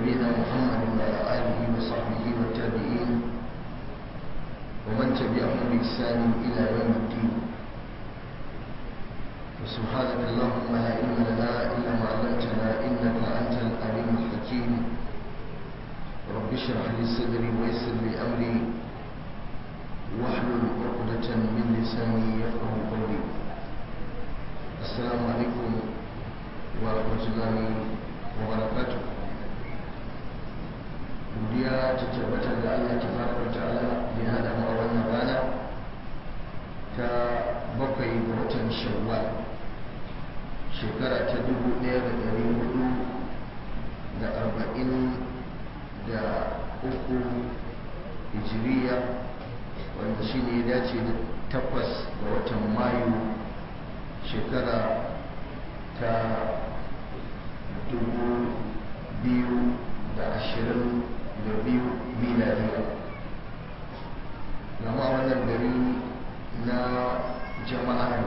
نبينا محمد وعلى آله وصحبه والتابعين ومن تبعهم بإحسان إلى يوم الدين وسبحانك اللهم لا علم لنا إلا ما علمتنا إنك أنت العليم الحكيم رب اشرح لي صدري ويسر لي أمري واحلل عقدة من لساني يفقه قولي السلام عليكم ورحمة الله وبركاته godiya ta tabbatar da Allah tabaraka wa ta'ala da ya hada mu a wannan rana ta bakwai ga watan shawwal shekara ta dubu ɗaya da ɗari hudu da arba'in da uku hijiriya wanda shi ne ya dace da takwas ga watan mayu shekara ta dubu biyu da ashirin da biyu miladiya gama wannan gari na jama'ar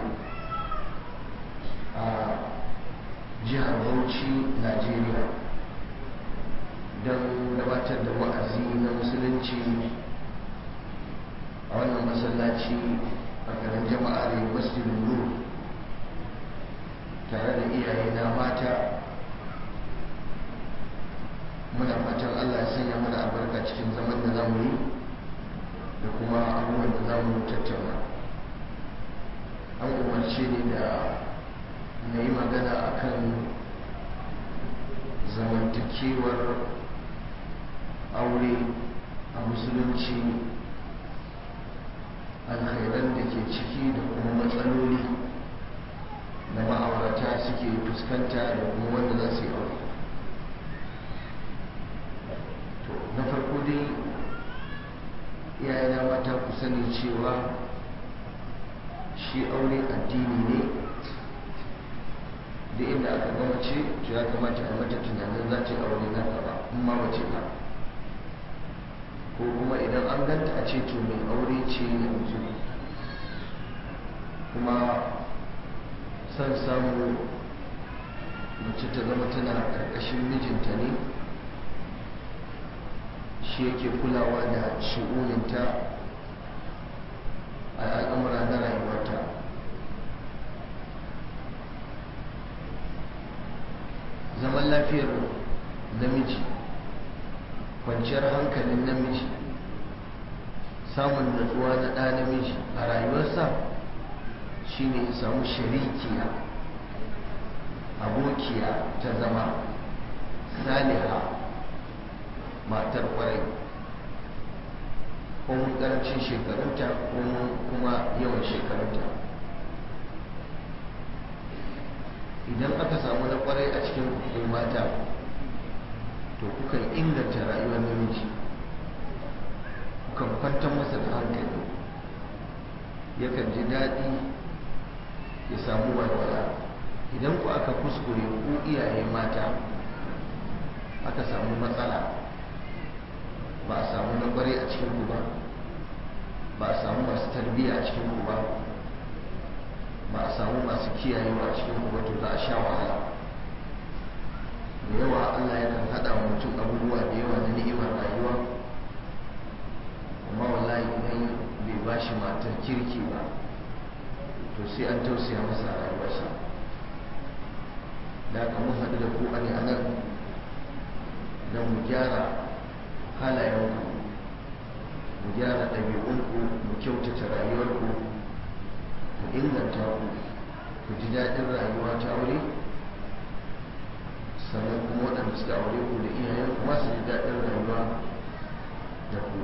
a jihar bauchi najeriya don gabatar da wa'azi na musulunci a wannan masallaci a garin jama'ar masjidin nur tare da iyaye na mata muna fatan allah ya sanya mana albarka cikin zaman da zamu yi da kuma abubuwan da zamu tattauna an umarce ni da na yi magana akan zamantakewar aure a musulunci alkhairan da ke ciki da kuma matsaloli da ma'aurata suke fuskanta da kuma wanda za su yi aure to na farko dai iyayena mata ku sani cewa shi aure addini ne da inda aka gama ce to ya kamata a mata tunanin za ta yi aure na gaba in ma wace ba ko kuma idan an ganta a ce to mai aure ce yanzu kuma son samu mace ta zama tana karkashin mijinta ne shi yake kulawa da shi'uninta a al'amura na rayuwarta zaman lafiyar namiji kwanciyar hankalin namiji samun natsuwa na ɗa namiji a rayuwarsa shine ya samu sharikiya abokiya ta zama saliha matar kwarai ko mun karancin shekarunta ko kuma yawan shekarunta idan aka samu na kwarai a cikin hukun mata to kukan inganta rayuwar namiji kukan kwantar masa da hankali yakan ji daɗi ya samu walwala idan ku aka kuskure ku iyaye mata aka samu matsala ba a samu na kwarai a cikin ku ba ba a samu masu tarbiyya a cikin ku ba ba a samu masu kiyayewa a cikin ku ba to za a sha wahala da yawa Allah yakan haɗa wa mutum abubuwa da yawa na ni'imar rayuwa amma wallahi idan bai ba shi matar kirki ba to sai an tausaya masa rayuwarsa da aka mun haɗu da ku a ne a nan don mu gyara halayenku mu gyara ɗabi'unku mu kyautata rayuwarku mu inganta ku ku ji daɗin rayuwa ta aure sannan kuma waɗanda suka aure ku da iyayen kuma su ji daɗin rayuwa da ku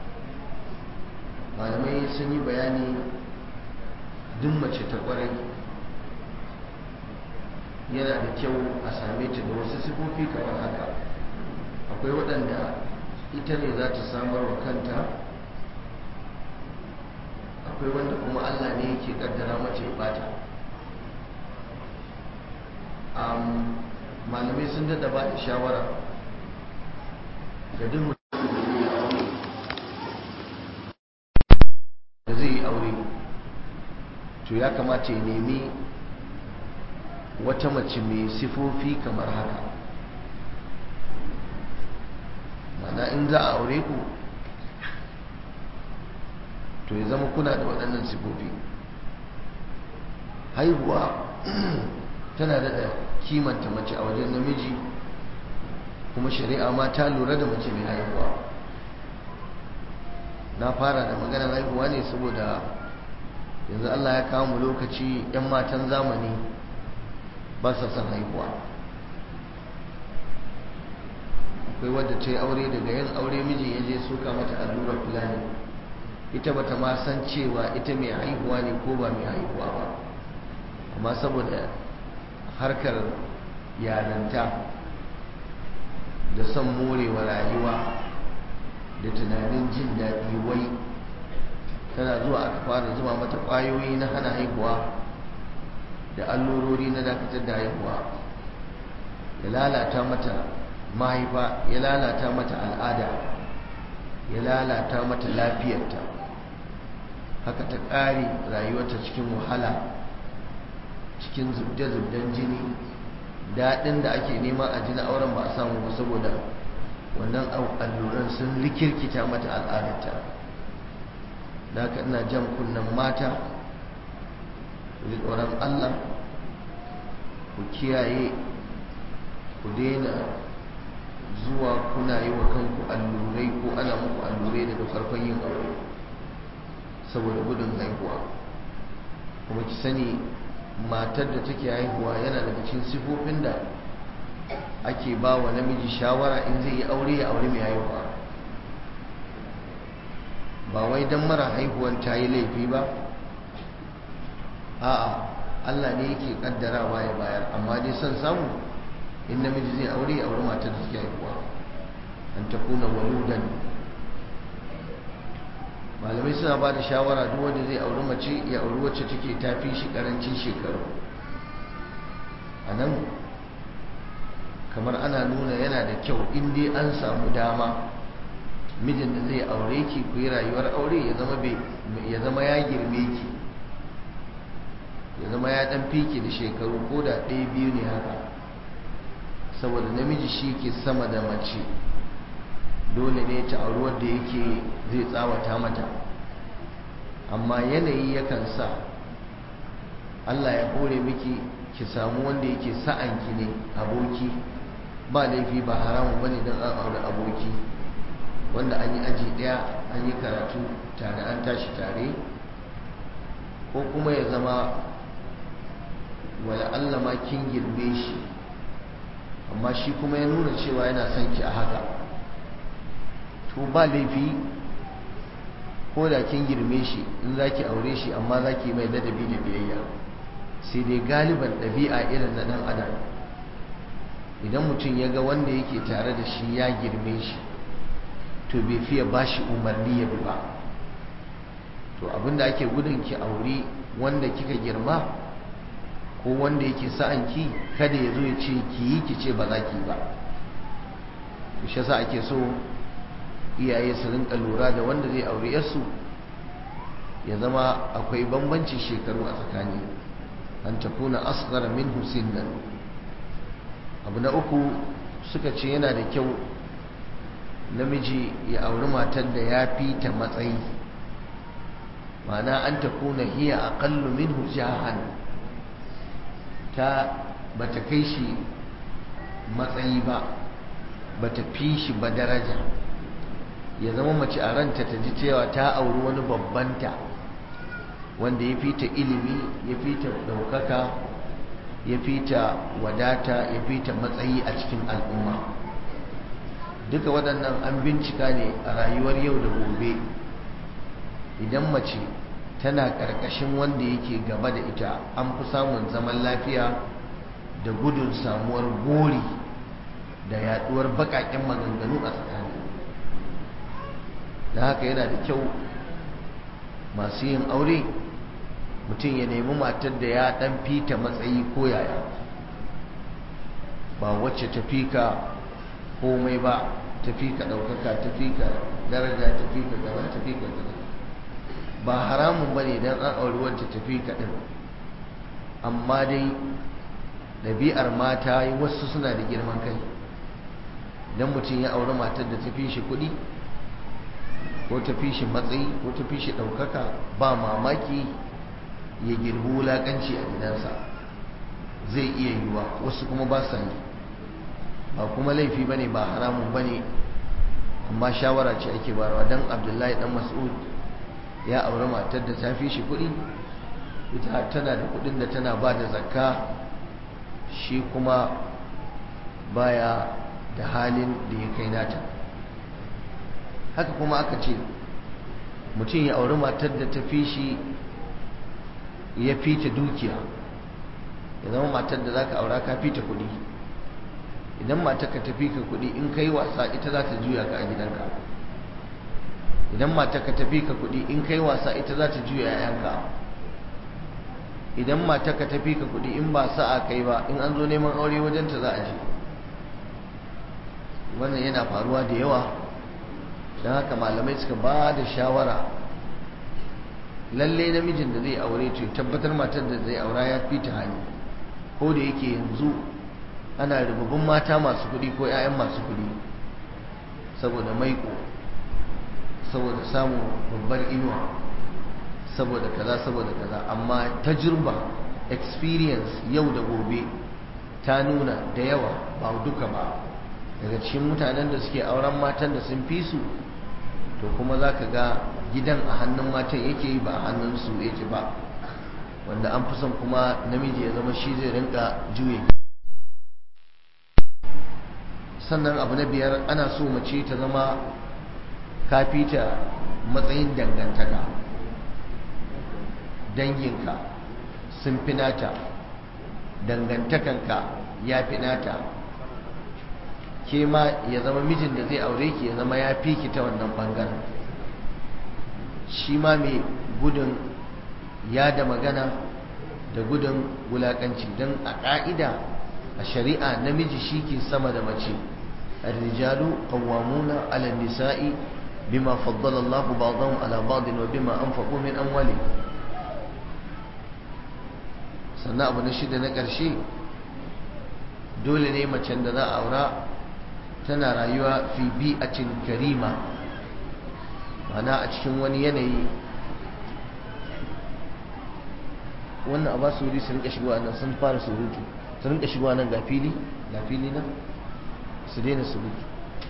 malamai sun yi bayani duk mace ta ƙwarai yana da kyau a same ta da wasu sifofi kamar haka akwai waɗanda ita ne za ta samar wa kanta akwai wanda kuma allah ne yake kaddara mace ya bata malamai sun dada ba da shawara ga duk da zai yi aure to ya kamata ya nemi wata mace mai sifofi kamar haka mana in za a aure ku to ya zama kuna da waɗannan sifofi haihuwa tana da kimanta mace a wajen namiji kuma shari'a ma ta lura da mace mai haihuwa na fara da maganar haihuwa ne saboda yanzu Allah ya kawo mu lokaci 'yan matan zamani ba sa son haihuwa akwai wadda ta yi aure daga yin aure mijin ya je suka mata allurar fulani ita bata ma san cewa ita mai haihuwa ne ko ba mai haihuwa ba amma saboda harkar yaranta da son morewa rayuwa da tunanin jin daɗi wai tana zuwa aka fara zuba mata ƙwayoyi na hana haihuwa da allurori na dakatar da haihuwa ya lalata mata mahaifa ya lalata mata al'ada ya lalata mata lafiyarta haka ta ƙare rayuwarta cikin wahala cikin zubde-zubden jini daɗin da ake nema a jini auren ba a samu ba saboda wannan alluran sun rikirkita mata al'adarta da haka ina jan kunnen mata ku ji tsoron allah ku kiyaye ku daina zuwa kuna yi wa kanku allurai ko ana muku allurai daga farkon yin aure saboda gudun haihuwa kuma ki sani matar da take haihuwa yana daga cikin sifofin da ake ba wa namiji shawara in zai yi aure ya aure mai haihuwa ba wai don mara haihuwan ta yi laifi ba a'a Allah ne yake kaddarawa ya bayar amma dai son samu in namiji zai aure ya aure matar da take haihuwa an ta kuna waludan malamai suna ba da shawara duk wanda zai auri mace ya auri wacce take tafi shi karancin shekaru a nan kamar ana nuna yana da kyau in dai an samu dama mijin da zai aure ki ku yi rayuwar aure ya zama ya zama ya girme ki ya zama ya dan fiki da shekaru ko da ɗaya biyu ne haka saboda namiji shi ke sama da mace dole ne ta auri wanda yake zai tsawata mata amma yanayi yakan sa Allah ya hore miki ki samu wanda yake sa'anki ne aboki ba laifi ba haramun bane don an auri aboki wanda an yi aji daya an yi karatu tare an tashi tare ko kuma ya zama wala Allah ma kin girme shi amma shi kuma ya nuna cewa yana son ki a haka to ba laifi ko da kin girme shi in za ki aure shi amma za ki mai ladabi da biyayya sai dai galiban ɗabi'a irin na ɗan adam idan mutum ya ga wanda yake tare da shi ya girme shi to bai fiye ba shi umarni ya bi ba to abinda ake gudun ki aure wanda kika girma ko wanda yake sa'anki kada ya zo ya ce ki yi ki ce ba za ki ba to shi yasa ake so iyaye su rinka lura da wanda zai aure yarsu ya zama akwai bambancin shekaru a tsakani an takuna asghara minhu sinnan abu na uku suka ce yana da kyau namiji ya auri matar da ya fi ta matsayi ma'ana an takuna hiya aqallu minhu jahan ta bata kai shi matsayi ba bata fi shi ba daraja ya zama mace a ranta ta ji cewa ta auri wani babbanta wanda ya fi ta ilimi ya fi ta ɗaukaka ya fi ta wadata ya fi ta matsayi a cikin al'umma duka waɗannan an bincika ne a rayuwar yau da gobe idan mace tana ƙarƙashin wanda yake gaba da ita an fi samun zaman lafiya da gudun samuwar gori da yaɗuwar baƙaƙen maganganu a tsakani da haka yana da kyau masu yin aure mutum ya nemi matar da ya dan fita matsayi ko yaya ba wacce ta fika komai ba ta fika daukaka ta fika daraja ta fika gaba ta fika gaba ba haramun bane dan an auri wacce ta fika din amma dai ɗabi'ar mata wasu suna da girman kai idan mutum ya auri matar da ta fi shi kuɗi ko ta fi shi matsayi ko ta fi shi ɗaukaka ba mamaki ya girbi wulaƙanci a gidansa zai iya yiwa wasu kuma ba sa yi ba kuma laifi ba ne ba haramun ba ne amma shawara ce ake barawa don abdullahi dan mas'ud ya auri matar da ta fi shi kuɗi ita tana da kuɗin da tana ba da zakka shi kuma baya da halin da ya kai nata haka kuma aka ce mutum ya auri matar da ta fi shi ya fi ta dukiya ya zama matar da za ka aura ka fi ta kuɗi idan matar ka tafi ka kuɗi in kai wasa ita za ta juya ka a gidanka idan matar ka tafi ka kuɗi in kai wasa ita za ta juya yayanka idan matar ka tafi ka kuɗi in ba sa'a kai ba in an zo neman aure wajenta za a je wannan yana faruwa da yawa don haka malamai suka ba da shawara lalle namijin da zai aure to tabbatar matar da zai aura ya fi ta hali ko da yake yanzu ana rububin mata masu kuɗi ko 'ya'yan masu kuɗi saboda maiko saboda samun babbar inuwa saboda kaza saboda kaza amma tajirba experience yau da gobe ta nuna da yawa ba duka ba daga cikin mutanen da suke auren matan da sun fi su to kuma za ka ga gidan a hannun matan yake yi ba a hannun su yake ba wanda an fi son kuma namiji ya zama shi zai rinka juye sannan abu na biyar ana so mace ta zama kafita matsayin dangantaka danginka sun fi nata dangantakanka ya fi nata ke ma ya zama mijin da zai aure ki ya zama ya fi ki ta wannan bangaren shi ma mai gudun ya da magana da gudun wulakanci don a ƙa'ida a shari'a namiji shi ke sama da mace الرجال قوامون على النساء بما فضل الله بعضهم على بعض وبما أنفقوا من أموالهم sannan abu na shida na ƙarshe dole ne macen da za a aura tana rayuwa fi bi'atin karima mana a cikin wani yanayi wannan a ba su wuri su rinka shigowa nan sun fara surutu su rinka shigowa nan ga fili ga fili nan su daina surutu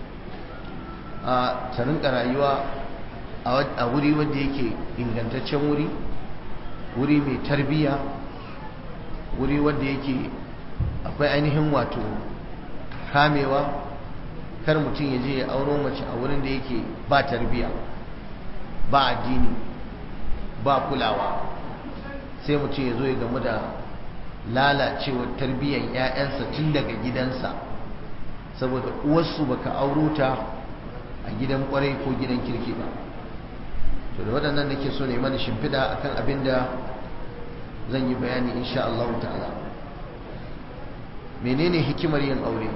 a ta rinka rayuwa a wuri wanda yake ingantaccen wuri wuri mai tarbiyya wuri wanda yake akwai ainihin wato kamewa kar mutum ya je ya auro mace a wurin da yake ba tarbiyya ba addini ba kulawa sai mutum ya zo ya gamu da lalacewar tarbiyyar 'ya'yansa tun daga gidansa saboda uwarsu baka auro ta a gidan kwarai ko gidan kirki ba to da waɗannan nake so ne mana shimfiɗa akan abin da zan yi bayani insha Allah ta'ala menene hikimar yin aure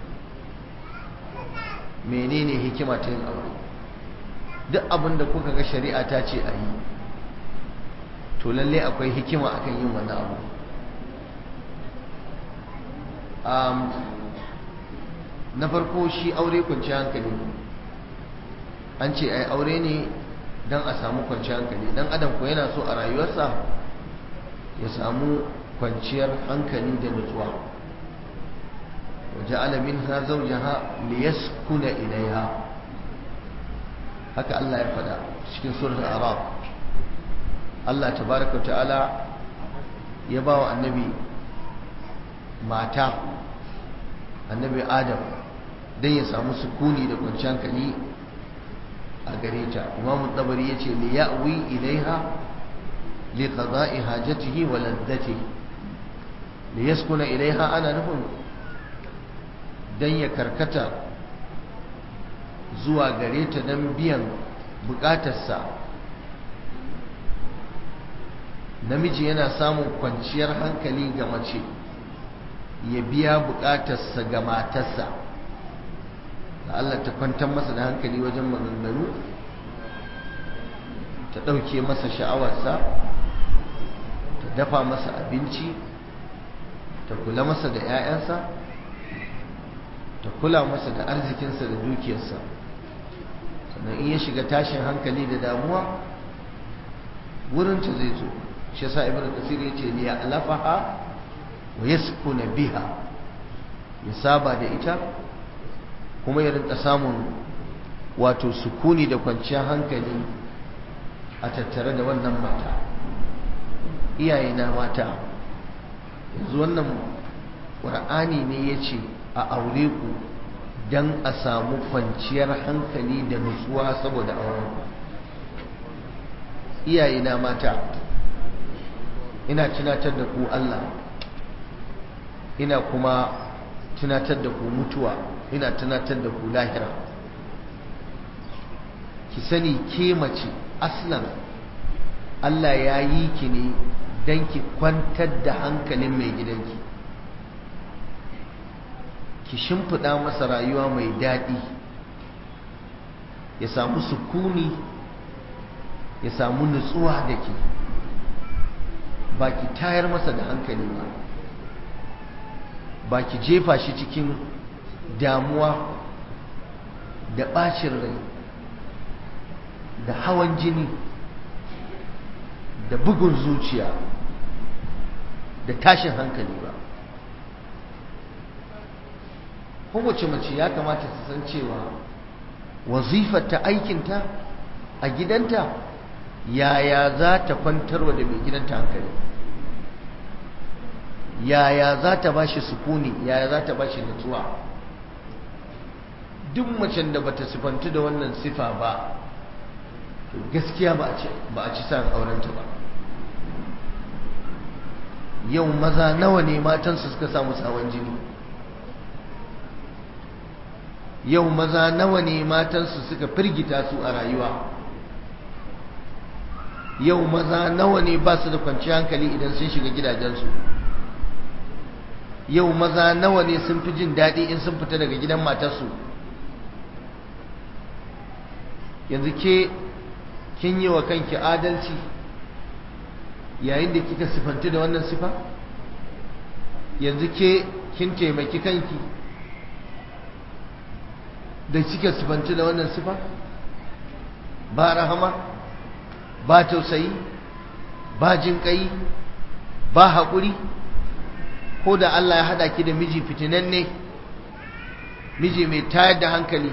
menene hikima ta yin aure duk abin da kuka ga shari'a ta ce a yi to lalle akwai hikima akan yin wannan abu na farko shi aure kwanci hankali an ce ai aure ne don a samu kwanci hankali dan adam ko yana so a rayuwarsa ya samu kwanciyar hankali da nutsuwa waje alamin ha zaujaha liyaskuna ilaiha haka Allah ya faɗa cikin surat arab Allah tabaraka ta'ala ya ba wa annabi mata annabi adam don ya samu sukuni da kwanciyar hankali a gare ta imamu tabari ya ce li ya'wi ilaiha li qada'i hajatihi wa ladzatihi li yaskuna ilaiha ana nufin dan ya karkata zuwa gare ta dan biyan bukatarsa namiji yana samun kwanciyar hankali ga mace ya biya bukatarsa ga matarsa da Allah ta kwantar masa da hankali wajen maganganu ta ɗauke masa sha'awarsa ta dafa masa abinci ta kula masa da 'ya'yansa ta kula masa da arzikinsa da dukiyarsa sannan in ya shiga tashin hankali da damuwa wurinta zai zo shi yasa ibn kasir ya ce liya alafaha wa yaskuna biha ya saba da ita kuma ya rinka samun wato sukuni da kwanciyar hankali a tattare da wannan mata iyayena mata yanzu wannan ƙur'ani ne ya ce a aure ku don a samu kwanciyar hankali da nutsuwa saboda auren iyayena mata ina tunatar da ku Allah ina kuma tunatar da ku mutuwa ina tunatar da ku lahira ki sani ke mace aslan Allah ya yi ki ne don ki kwantar da hankalin mai gidanki ki shimfiɗa masa rayuwa mai daɗi ya samu sukuni ya samu nutsuwa da ke ba ki tayar masa da hankali ba ba ki jefa shi cikin damuwa da ɓacin rai da hawan jini da bugun zuciya da tashin hankali ba kowace mace ya kamata ta san cewa wazifar ta aikinta a gidanta yaya za ta kwantarwa da mai gidanta hankali yaya za ta ba shi sukuni yaya za ta ba shi nutsuwa duk macen da bata sifantu da wannan sifa ba to gaskiya ba a ci sa'an aurenta ba yau maza nawa ne matansu suka samu sawan jini yau maza nawa ne matansu suka firgita su a rayuwa yau maza nawa ne ba su da kwanciyar hankali idan sun shiga gidajensu yau maza nawa ne sun fi jin daɗi in sun fita daga gidan matarsu yanzu ke kin yi wa kanki adalci yayin da kika sifanti da wannan sifa yanzu ke kin taimaki kanki da kika sifanti da wannan sifa ba rahama ba tausayi ba jin kai ba haƙuri ko da Allah ya haɗa ki da miji fitinanne miji mai tayar da hankali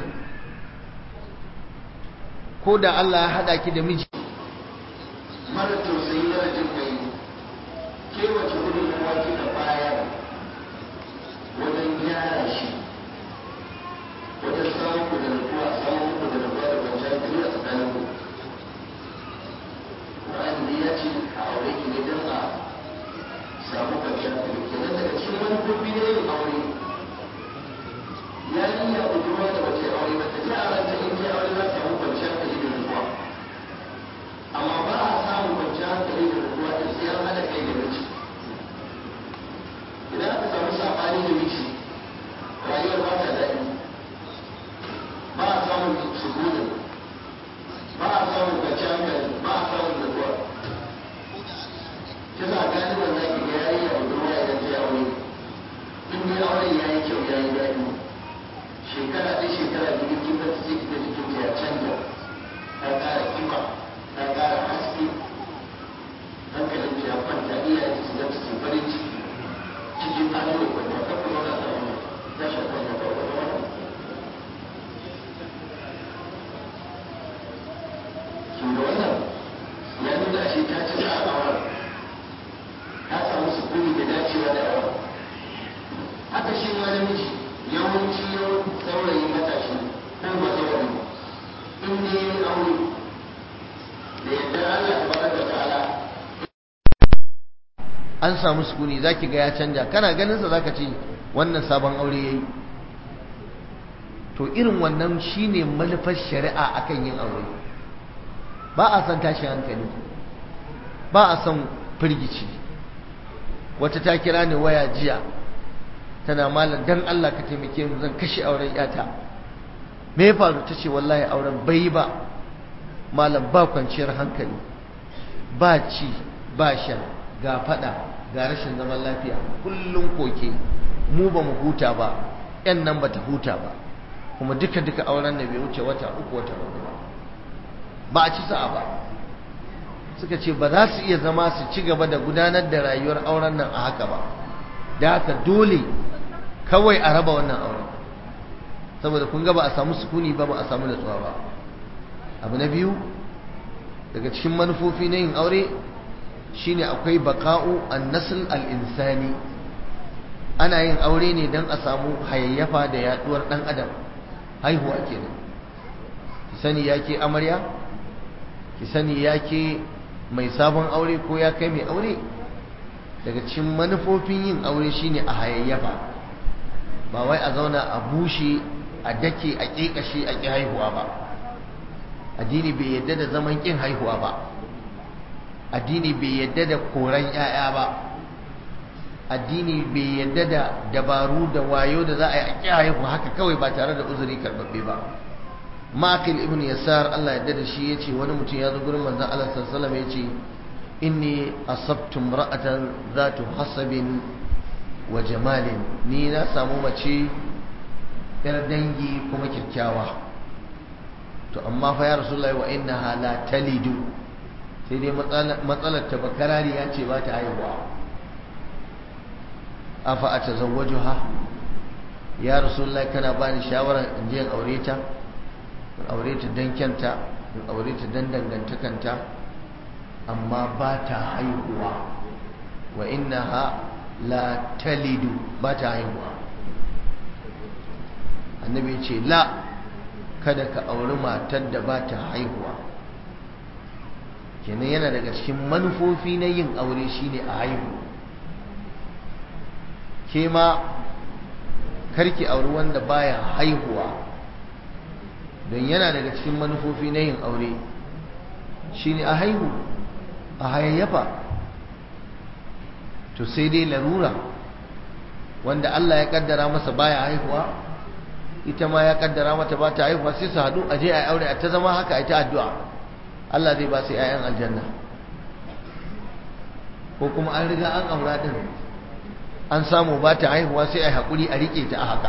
ko da Allah ya haɗa ki da miji mara tausayi mara jin kai ke wace gudun kuma kika bayar wajen gyara shi wajen samun ku da nutsuwa samun ku da nutsuwa da kwanciyar hankali a tsakanin ku Qur'ani ne ya ce a aure ki ne don a samu kwanciyar hankali kenan daga cikin manufofi na yin aure ya yi ya budurwa da wace aure ba ta ji a ranta in ke aure za ta samu kwanciyar hankali da nutsuwa amma ba a samun kwanciyar hankali da nutsuwa da sai an haɗa kai da miji idan aka samu saɓani da miji rayuwar ba ta daɗi ba a samun sukuni ba a samun kwanciyar hankali ba a samun nutsuwa kisa galiban za ki ga yayi a budurwa idan ta yi aure in dai auren ya yi kyau ya yi daɗi shekara ɗaya shekara biyu kin ga sai ki ga jikin ta ya canja ta ƙara kima ta ƙara haske hankalin ta ya kwanta iyaye su ga su farin ciki cikin ado da kwanta ta kuma na ta wani ta shafa da ta wani su da wannan ya nuna shi ta ci za a auren ta samu sukuni da dacewa da yawa haka shi ma namiji yawanci yau saurayi matashi ko ba saurayi in ne ya aure da yadda Allah ta bada ta'ala an samu sukuni zaki ga ya canja kana ganin sa zaka ce wannan sabon aure yayi to irin wannan shine manufar shari'a akan yin aure ba a san tashi hankali ba a san firgici wata ta kira ni waya jiya tana malam dan Allah ka taimake mu zan kashe auren yata me ya faru tace wallahi auren bai ba malam ba kwanciyar hankali ba ci ba sha ga fada ga rashin zaman lafiya kullum koke mu ba mu huta ba yan nan bata huta ba kuma duka duka auren da bai wuce wata uku wata uku ba ba a ci sa'a ba suka ce ba za su iya zama su ci gaba da gudanar da rayuwar auren nan a haka ba da haka dole kawai a raba wannan auren saboda kun ga ba a samu sukuni ba ba a samu natsuwa ba abu na biyu daga cikin manufofi na yin aure shine akwai baka'u an-nasl al-insani ana yin aure ne don a samu hayayyafa da yaduwar dan adam haihuwa kenan ki sani yake amarya ki sani yake mai sabon aure ko ya kai mai aure daga cikin manufofin yin aure shine a hayayyafa ba wai a zauna a bushe a dake a kekashe a ki haihuwa ba addini bai yadda da zaman kin haihuwa ba addini bai yadda da koran 'ya'ya ba addini bai yadda da dabaru da wayo da za a yi a ƙi haihu haka kawai ba tare da uzuri karɓaɓɓe ba makil ibn yasar Allah yadda da shi ya ce wani mutum ya zo gurin manzan Allah sallallahu ya ce inni asabtu ra'atan zatu hasabin wa jamalin ni na samu mace yar dangi kuma kyakkyawa to amma fa ya rasulullahi wa innaha la talidu sai dai matsalar ta bakarari ya ce ba ta haihuwa afa a tazawwaju ha ya rasulullahi kana bani shawarar in je in aure ta in aure ta dan kyanta in aure ta dan dangantakanta amma ba ta haihuwa wa innaha la talidu ba ta haihuwa annabi ya ce la kada ka auri matar da ba ta haihuwa kenan yana daga cikin manufofi na yin aure shine a haihu ke ma karki auri wanda baya haihuwa don yana daga cikin manufofi na yin aure shine a haihu a hayayyafa to sai dai larura wanda Allah ya kaddara masa baya haihuwa ita ma ya kaddara mata ba ta haihuwa sai su haɗu a je a aure a ta zama haka a ta addu'a Allah zai ba su 'ya'yan aljanna ko kuma an riga an aura din an samu ba ta haihuwa sai a haƙuri a riƙe ta a haka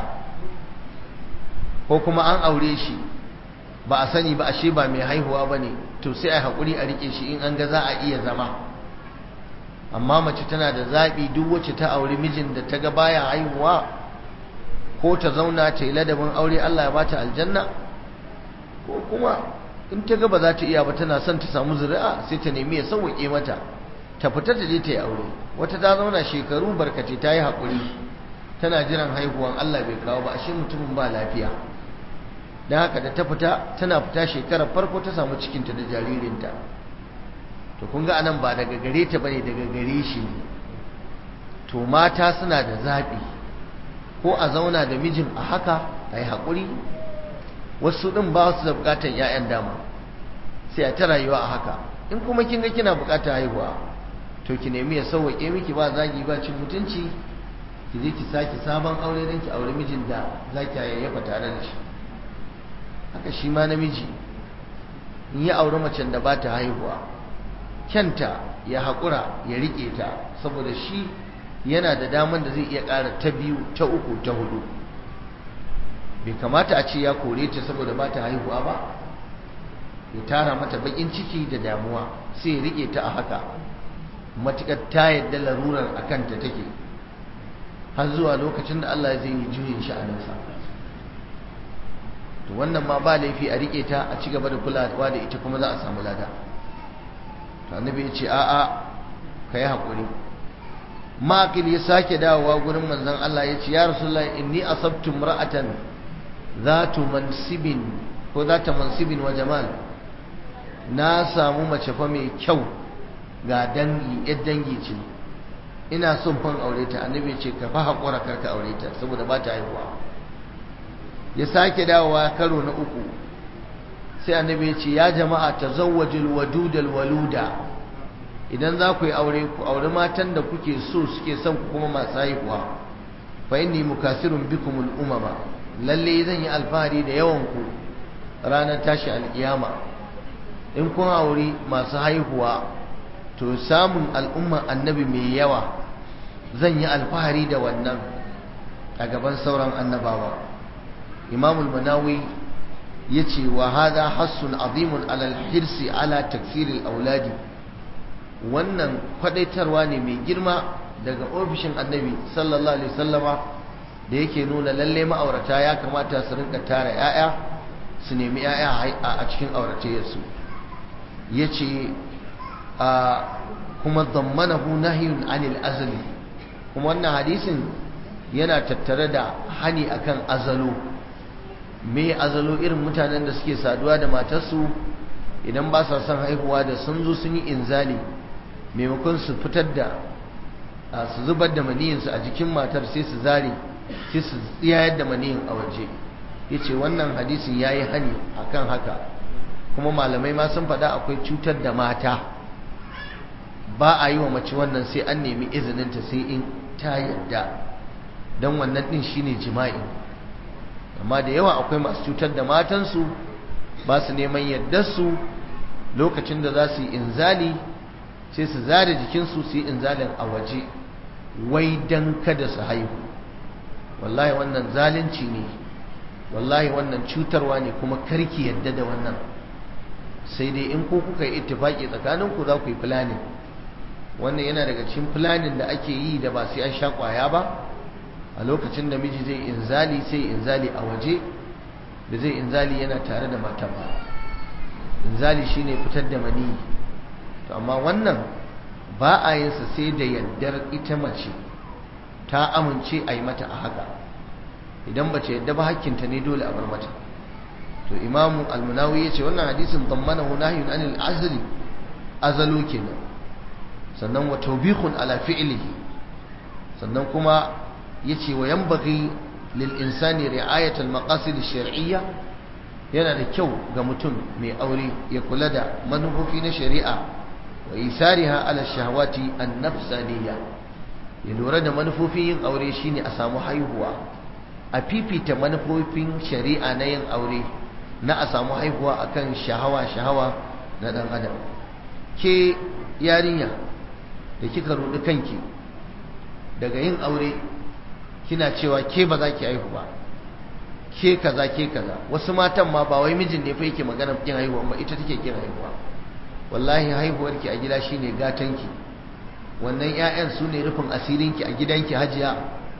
ko kuma an aure shi ba a sani ba ashe ba mai haihuwa ba ne to sai a haƙuri a riƙe shi in an ga za a iya zama amma mace tana da zaɓi duk wacce ta auri mijin da ta ga baya haihuwa ko ta zauna ta yi ladabin aure Allah ya bata aljanna ko kuma in ta ga ba za ta iya ba tana son ta samu zuri'a sai ta nemi ya sauwaƙe mata ta fita ta je ta yi aure wata ta zauna shekaru barkace ta yi haƙuri tana jiran haihuwan Allah bai kawo ba ashe mutumin ba lafiya don haka da ta fita tana fita shekarar farko ta samu cikinta da jaririnta to kun ga anan ba daga gare ta bane daga gare shi ne to mata suna da zaɓi ko a zauna da mijin a haka a yi haƙuri wasu ɗin ba su da buƙatar 'ya'yan dama sai a ta rayuwa a haka in kuma kin ga kina buƙatar haihuwa to ki nemi ya sauwaƙe miki ba zagi ba cin mutunci ki je ki sake sabon aure don ki aure mijin da za ki yayyafa tare da shi haka shi ma namiji in ya aure macen da ba ta haihuwa kyanta ya haƙura ya riƙe ta saboda shi yana da daman da zai iya ƙara ta biyu ta uku ta hudu bai kamata a ce ya kore ta saboda ba ta haihuwa ba ya tara mata baƙin ciki da damuwa sai ya riƙe ta a haka matuƙar ta yadda larurar a kanta take har zuwa lokacin da Allah zai yi juyin sha'aninsa to wannan ma ba laifi a riƙe ta a ci gaba da kulawa da ita kuma za a samu lada to annabi ya ce a'a ka yi haƙuri makil ya sake dawowa gurin manzon Allah ya ce ya rasulullahi inni asabtu imra'atan zatu mansibin ko zata mansibin wa jamal na samu mace fa mai kyau ga dangi yar dangi ce ina son fan aure ta annabi ce ka fa haƙura karka aure ta saboda ba ta haihuwa ya sake dawowa karo na uku sai annabi ya ce ya jama'a tazawwajul wadudal waluda idan za ku yi aure ku aure matan da kuke so suke son ku kuma masu haihuwa fa inni mukasirun bikumul umama lalle zan yi alfahari da yawan ku ranar tashi alkiyama in kun aure masu haihuwa to samun al'umman annabi mai yawa zan yi alfahari da wannan a gaban sauran annabawa imamul manawi ya ce wa hada hassun azimun alal hirsi ala taksirin auladi wannan kwadaitarwa ne mai girma daga ofishin annabi sallallahu alaihi sallama da yake nuna lalle ma'aurata ya kamata su rinka tara 'ya'ya su nemi 'ya'ya a cikin auratayyarsu ya ce kuma zammanahu nahyun anil azali kuma wannan hadisin yana tattare da hani akan azalo me azalo irin mutanen da suke saduwa da matarsu idan ba sa son haihuwa da sun zo sun yi inzali maimakon su fitar da su zubar da maniyinsu a jikin matar sai su zare sai su tsiyayar da maniyin a waje ya ce wannan hadisin ya yi hani akan haka kuma malamai ma sun faɗa akwai cutar da mata ba a yi wa mace wannan sai an nemi izininta sai in ta yadda don wannan ɗin shine jima'i amma da yawa akwai masu cutar da matansu ba su neman yaddarsu lokacin da za su yi inzali sai su zare jikinsu su yi inzalin a waje wai don kada su haihu wallahi wannan zalunci ne wallahi wannan cutarwa ne kuma karki yadda da wannan sai dai in ko kuka yi ittifaki tsakaninku za ku yi planning wannan yana daga cikin planning da ake yi da ba sai an sha kwaya ba a lokacin da miji zai inzali sai inzali a waje da zai inzali yana tare da matan ba inzali shine fitar da mani to amma wannan ba a yin sa sai da yaddar ita mace ta amince a yi mata a haka idan bace yadda ba hakkinta ne dole a bar mata to imamu almunawi ya ce wannan hadisin dammanahu nahyun anil azli azalu kenan sannan wa tawbihun ala fi'lihi sannan kuma yace wa yanbaghi lil insani ri'ayat al maqasid shar'iyya yana da kyau ga mutum mai aure ya kula da manufofi na shari'a wa isariha ala shahawati an nafsaniyya ya lura da manufofin yin aure shine a samu haihuwa a fifita manufofin shari'a na yin aure na a samu haihuwa akan shahawa shahawa na dan adam ke yarinya da kika rudi kanki daga yin aure kina cewa ke ba za ki haihu ba ke kaza ke kaza wasu matan ma ba wai mijin ne fa yake magana kin haihuwa ba ita take kin haihuwa wallahi haihuwarki a gida shine gatanki wannan ƴaƴan su ne rufin asirinki a gidanki hajiya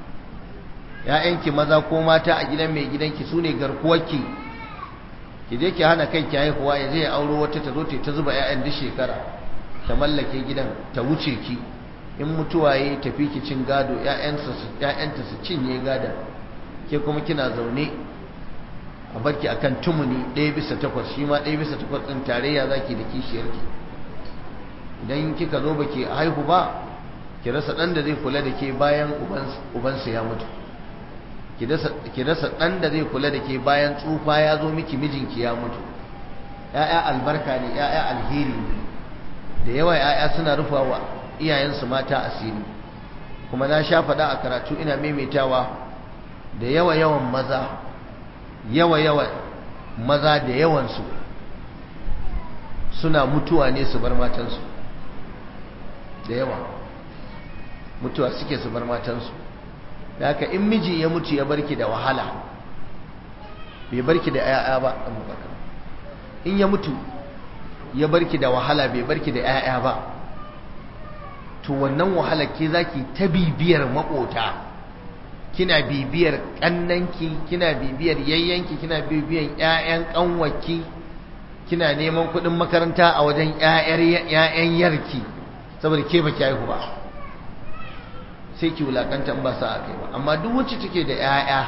ƴaƴanki maza ko mata a gidan mai gidanki su ne garkuwarki ki je ki hana kanki haihuwa ya je ya auro wata ta zo ta zuba ƴaƴan duk shekara ta mallake gidan ta wuce ki in mutuwa ya tafi ki cin gado ‘ya'yanta su cinye gada ke kuma kina zaune a barki akan tumuni ɗaya bisa takwas shi ma ɗaya bisa takwas ɗin tarayya za ki da kishiyarki idan kika zo baki haihu ba ki rasa ɗan da zai kula da ke bayan ubansa ya mutu ki rasa ɗan da zai kula da ke bayan tsufa ya zo miki mijinki ya mutu ‘ya'ya albarka ne ‘ya'ya alheri ne da yawa ‘ya'ya suna rufa wa iyayensu mata asiri kuma na sha faɗa a karatu ina maimaitawa da yawa yawan maza yawa yawa maza da yawansu suna mutuwa ne su bar matansu da yawa mutuwa suke su bar matansu da haka in miji ya mutu ya barki da wahala bai barki da 'ya'ya ba in ya mutu ya barki da wahala bai barki da 'ya'ya ba to wannan wahalar ke zaki ta bibiyar makota kina bibiyar kannanki kina bibiyar yayyanki kina bibiyar ƴaƴan kanwaki kina neman kuɗin makaranta a wajen ƴaƴan yarki saboda ke baki haihu ba sai ki wulakanta in ba sa a kai ba amma duk wacce take da ƴaƴa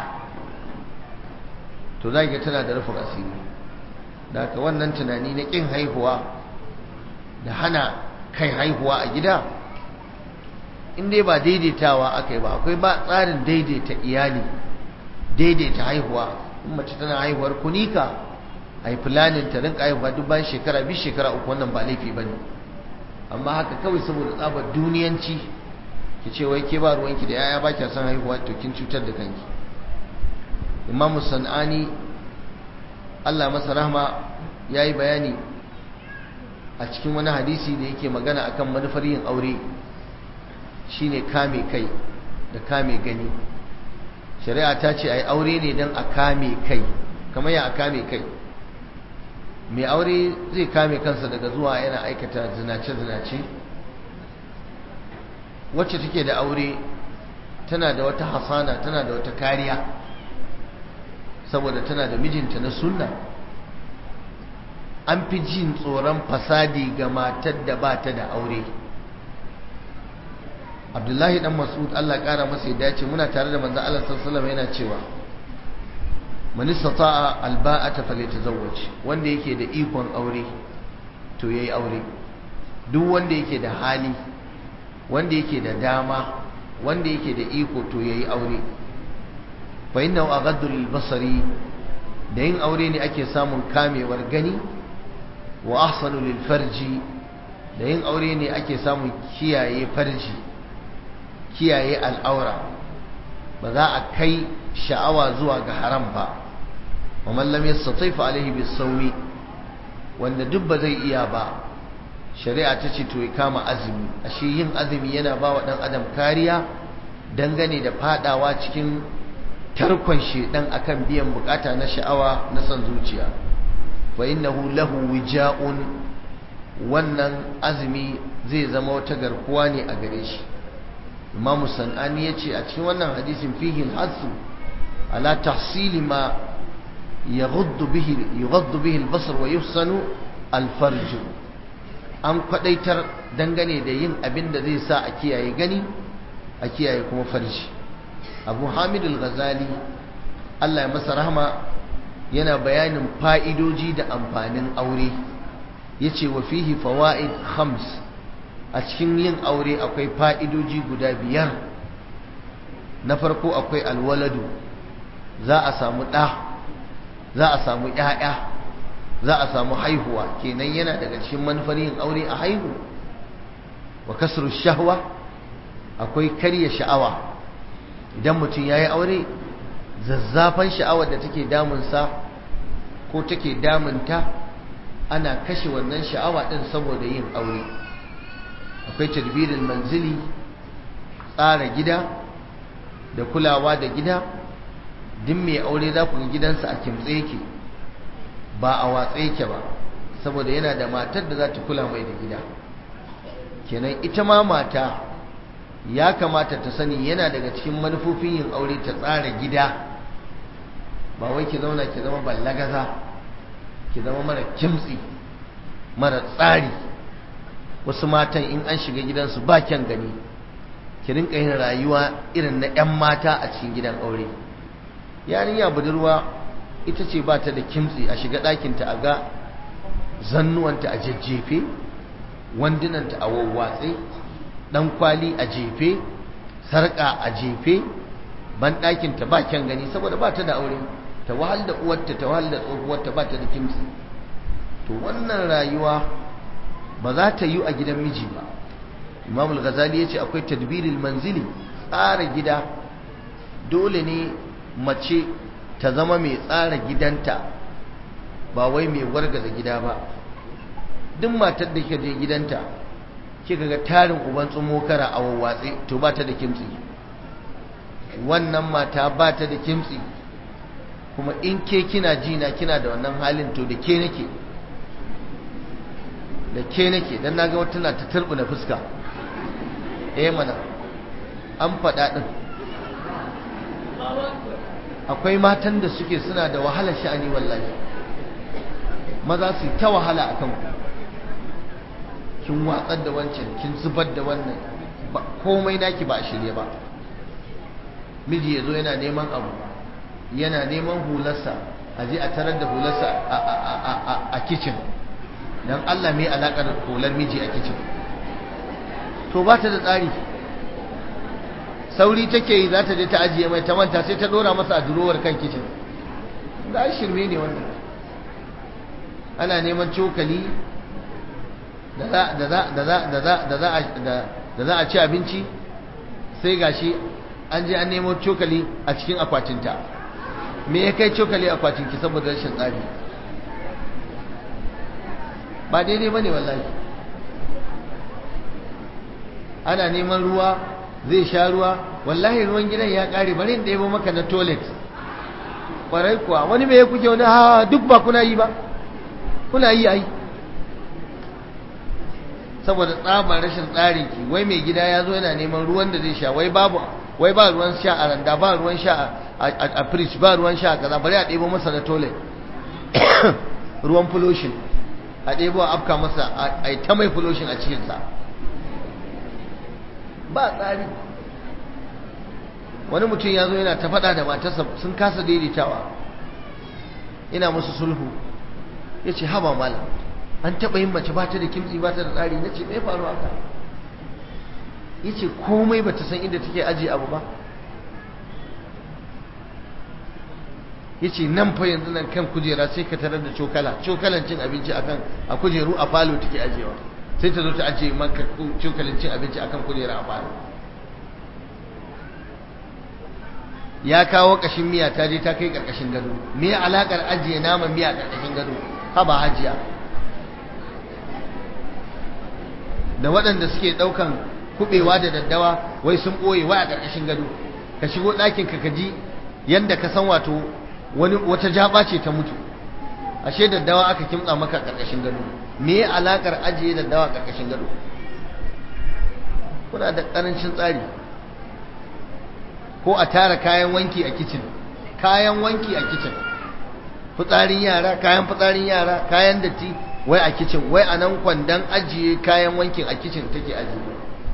to za ga tana da rufin asiri da haka wannan tunani na ƙin haihuwa da hana kai haihuwa a gida in dai ba daidaitawa aka yi ba akwai ba tsarin daidaita iyali daidaita haihuwa in mace tana haihuwar kunika a yi filanin ta rinka haihuwa duk bayan shekara biyu shekara uku wannan ba laifi ba ne amma haka kawai saboda tsabar duniyanci ki ce wai ke ba ruwanki da yaya ba kya son haihuwa to kin cutar da kanki imamu san'ani allah masa rahma ya yi bayani a cikin wani hadisi da yake magana akan manufar yin aure shine kame kai da kame gani shari'a ta ce ai aure ne don a kame kai kamar ya a kame kai mai aure zai kame kansa daga zuwa yana aikata zinace-zinace wacce take da aure tana da wata hasana tana da wata kariya saboda tana da mijinta na sunna an fi jin tsoron fasadi ga matar da ba ta da aure abdullahi dan mas'ud Allah kara masa ya ce muna tare da manzo Allah sallallahu alaihi yana cewa man istata'a alba'ata falyatazawwaj wanda yake da ikon aure to yayi aure duk wanda yake da hali wanda yake da dama wanda yake da iko to yayi aure fa innahu aghaddu lil basari da yin aure ne ake samun kamewar gani wa ahsanu lil farji da yin aure ne ake samun kiyaye farji kiyaye al'aura ba za a kai sha'awa zuwa ga haram ba wa man lam yastati fa alaihi bisawmi wanda duk ba zai iya ba shari'a ta ce to ya kama azumi ashe yin azumi yana ba wa dan adam kariya dangane da fadawa cikin tarkon shedan akan biyan bukata na sha'awa na son zuciya fa innahu lahu wija'un wannan azumi zai zama wata garkuwa ne a gare shi imamu sanani ya ce a cikin wannan hadisin fihi alhassu ala tahsili ma yaghuddu bihi yughaddu bihi albasar wa yuhsanu alfarj an kwadaitar dangane da yin abin da zai sa a kiyaye gani a kiyaye kuma farji abu hamid al-ghazali Allah ya masa rahama yana bayanin fa'idoji da amfanin aure yace wa fihi fawaid khams a cikin yin aure akwai fa'idoji guda biyar na farko akwai alwaladu za a samu ɗa za a samu ‘ya'ya za a samu haihuwa kenan yana daga cikin manufar yin aure a haihu wa kasar shahwa akwai karya sha'awa idan mutum ya yi aure zazzafan sha'awar da take damunsa ko take damunta ana kashe wannan sha'awa ɗin saboda yin aure akwai tadbirin manzili tsara gida da kulawa da gida duk mai aure za ku ga gidansa a kimtse yake ba a watsa yake ba saboda yana da matar da za ta kula mai da gida kenan ita ma mata ya kamata ta sani yana daga cikin manufofin yin aure ta tsara gida ba wai ki zauna ki zama ballagaza ki zama mara kimtsi mara tsari wasu matan in an shiga gidansu ba kyan gani ki rinka yin rayuwa irin na 'yan mata a cikin gidan aure yarinya budurwa ita ce ba ta da kimtsi a shiga ɗakinta a ga zannuwanta a jajjefe wandunanta a wawwatse ɗan kwali a jefe sarƙa a jefe ban ɗakinta ba kyan gani saboda ba ta da aure ta wahal da uwarta ta wahal da tsohuwarta ba ta da kimtsi to wannan rayuwa ba za ta yi a gidan miji ba imam al-ghazali ya ce akwai tadbiril manzili tsara gida dole ne mace ta zama mai tsara gidanta ba wai mai wargaza gida ba duk matar da ke je gidanta kika ga tarin uban tsumokara a wawwatse to ba ta da kimtsi wannan mata ba ta da kimtsi kuma in ke kina jina kina da wannan halin to da ke nake da ke nake don na ga wata na ta turbina fuska eh mana an faɗa ɗin akwai matan da suke suna da wahalar sha'ani wallahi maza su ta wahala a kanku kin watsar da wancan kin zubar da wannan komai naki ba a shirye ba miji ya zo yana neman abu yana neman hularsa a je a tarar da hularsa a kicin don Allah mai alaƙar hular miji a kicin to ba ta da tsari sauri take yi za ta je ta ajiye mai ta manta sai ta dora masa a durowar kan kicin da shirme ne wannan ana neman cokali da za a ci abinci sai gashi an je an nemo cokali a cikin akwatinta me ya kai cokali akwatinki saboda rashin tsari ba daidai ba ne wallahi ana neman ruwa zai sha ruwa wallahi ruwan gidan ya kare bari in ɗebo maka na toilet ƙwarai kuwa wani mai kuke wani ha duk ba kuna yi ba kuna yi ai saboda tsabar rashin tsarin ki wai mai gida ya zo yana neman ruwan da zai sha wai babu wai ba ruwan sha a randa ba ruwan sha a fridge ba ruwan sha a kaza bari a ɗebo masa na toilet ruwan pollution a ɗebo a afka masa a ta mai pollution a cikinsa ba tsari wani mutum ya zo yana ta faɗa da matarsa sun kasa daidaitawa ina musu sulhu ya ce haba malam an taɓa yin mace ba ta da kimtsi ba ta da tsari na ce mai faru haka ya ce komai ba ta san inda take ajiye abu ba ya ce nan fa yanzu nan kan kujera sai ka tarar da cokala cokalan cin abinci akan a kujeru a falo take ajiyewa sai ta zo ta ajiye maka cokalin cin abinci akan kujera a falo ya kawo kashin miya ta je ta kai karkashin gado me alakar ajiye naman miya karkashin gado haba hajiya da waɗanda suke ɗaukan kuɓewa da daddawa wai sun ɓoye wai a ƙarƙashin gado ka shigo ɗakin ka kaji yanda ka san wato wani wata jaba ce ta mutu ashe daddawa aka kimtsa maka ƙarƙashin gado me alakar ajiye daddawa a ƙarƙashin gado kuna da ƙarancin tsari ko a tara kayan wanki a kicin kayan wanki a kicin fitsarin yara kayan fitsarin yara kayan datti wai a kicin wai a nan kwandon ajiye kayan wankin a kicin take ajiye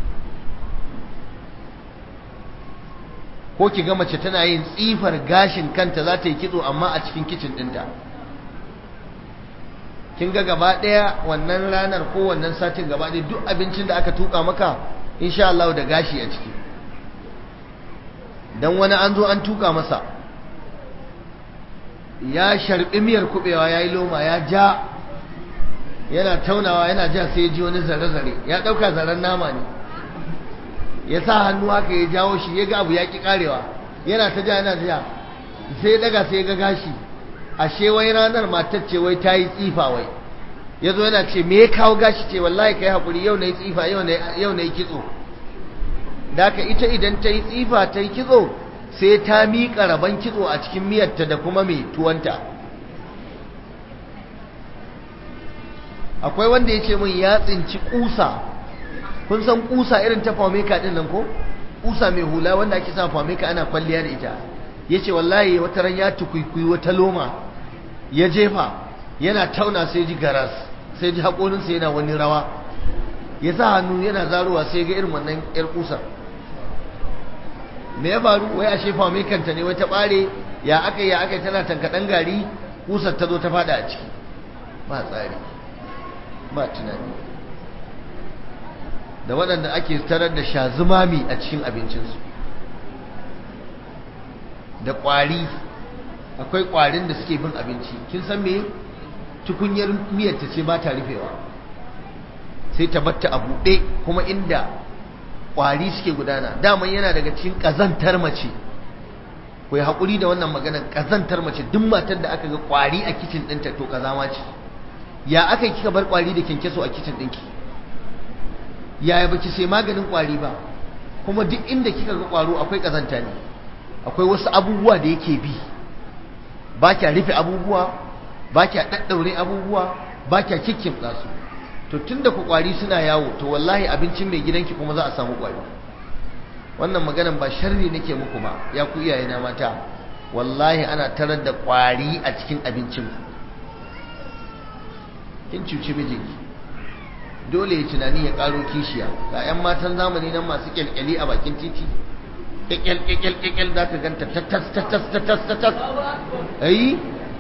ko ki ga mace tana yin tsifar gashin kanta za ta yi kitso amma a cikin kicin ɗinta kin ga gaba ɗaya wannan ranar ko wannan satin gaba ɗaya duk abincin da aka tuka maka insha Allah da gashi a ciki dan wani an zo an tuka masa ya sharbi miyar kubewa yayi loma ya ja yana taunawa yana ja sai ya ji wani zare-zare ya ɗauka zaren nama ne ya sa hannu haka ya jawo shi ya ga abu ya ƙi ƙarewa yana ta ja yana ta ja sai ya ɗaga sai ya ga gashi ashe wai ranar matar ce wai ta yi tsifa wai ya zo yana ce me ya kawo gashi ce wallahi kai haƙuri yau na yi tsifa yau na yi kitso da ka ita idan ta yi tsifa ta yi kitso sai ta miƙa rabon kitso a cikin miyarta da kuma mai tuwanta akwai wanda ya ce min ya tsinci kusa kun san kusa irin ta fameka din nan ko kusa mai hula wanda ake sa fameka ana kwalliya da ita ya ce wallahi wata ran ya tukwikwi wata loma ya jefa yana tauna sai ji garas sai ji haƙoninsa yana wani rawa ya sa hannu yana zarowa sai ga irin wannan yar kusar me ya faru wai ashe famekanta ne wai ta ɓare ya aka ya aka tana tankaɗan gari kusar ta zo ta fada a ciki ba tsari ba tunani da waɗanda ake tarar da shazumami a cikin abincinsu da ƙwari akwai ƙwarin da suke bin abinci kin san me tukunyar miyar ta ce ba ta rufewa sai ta batta a buɗe kuma inda ƙwari suke gudana daman yana daga cikin ƙazantar mace ku haƙuri da wannan maganar ƙazantar mace duk matar da aka ga ƙwari a kicin ɗinta to ƙazama ce ya aka kika bar kwari da kyankyaso a kicin ɗinki yaya baki sai maganin kwari ba kuma duk inda kika ga kwaro akwai kazanta ne akwai wasu abubuwa da yake bi ba kya rufe abubuwa ba kya daddaure abubuwa ba kya kikkimtsa su to tunda ku kwari suna yawo to wallahi abincin mai gidanki kuma za a samu kwari wannan maganan ba sharri nake muku ba ya ku iyaye na mata wallahi ana tarar da kwari a cikin abincin ku kin cuci mijinki dole ya tunani ya karo kishiya ga 'yan matan zamani nan masu kyalkyali a bakin titi kyalkyal kyalkyal kyalkyal za ka ganta tatas tatas tatas tatas ayi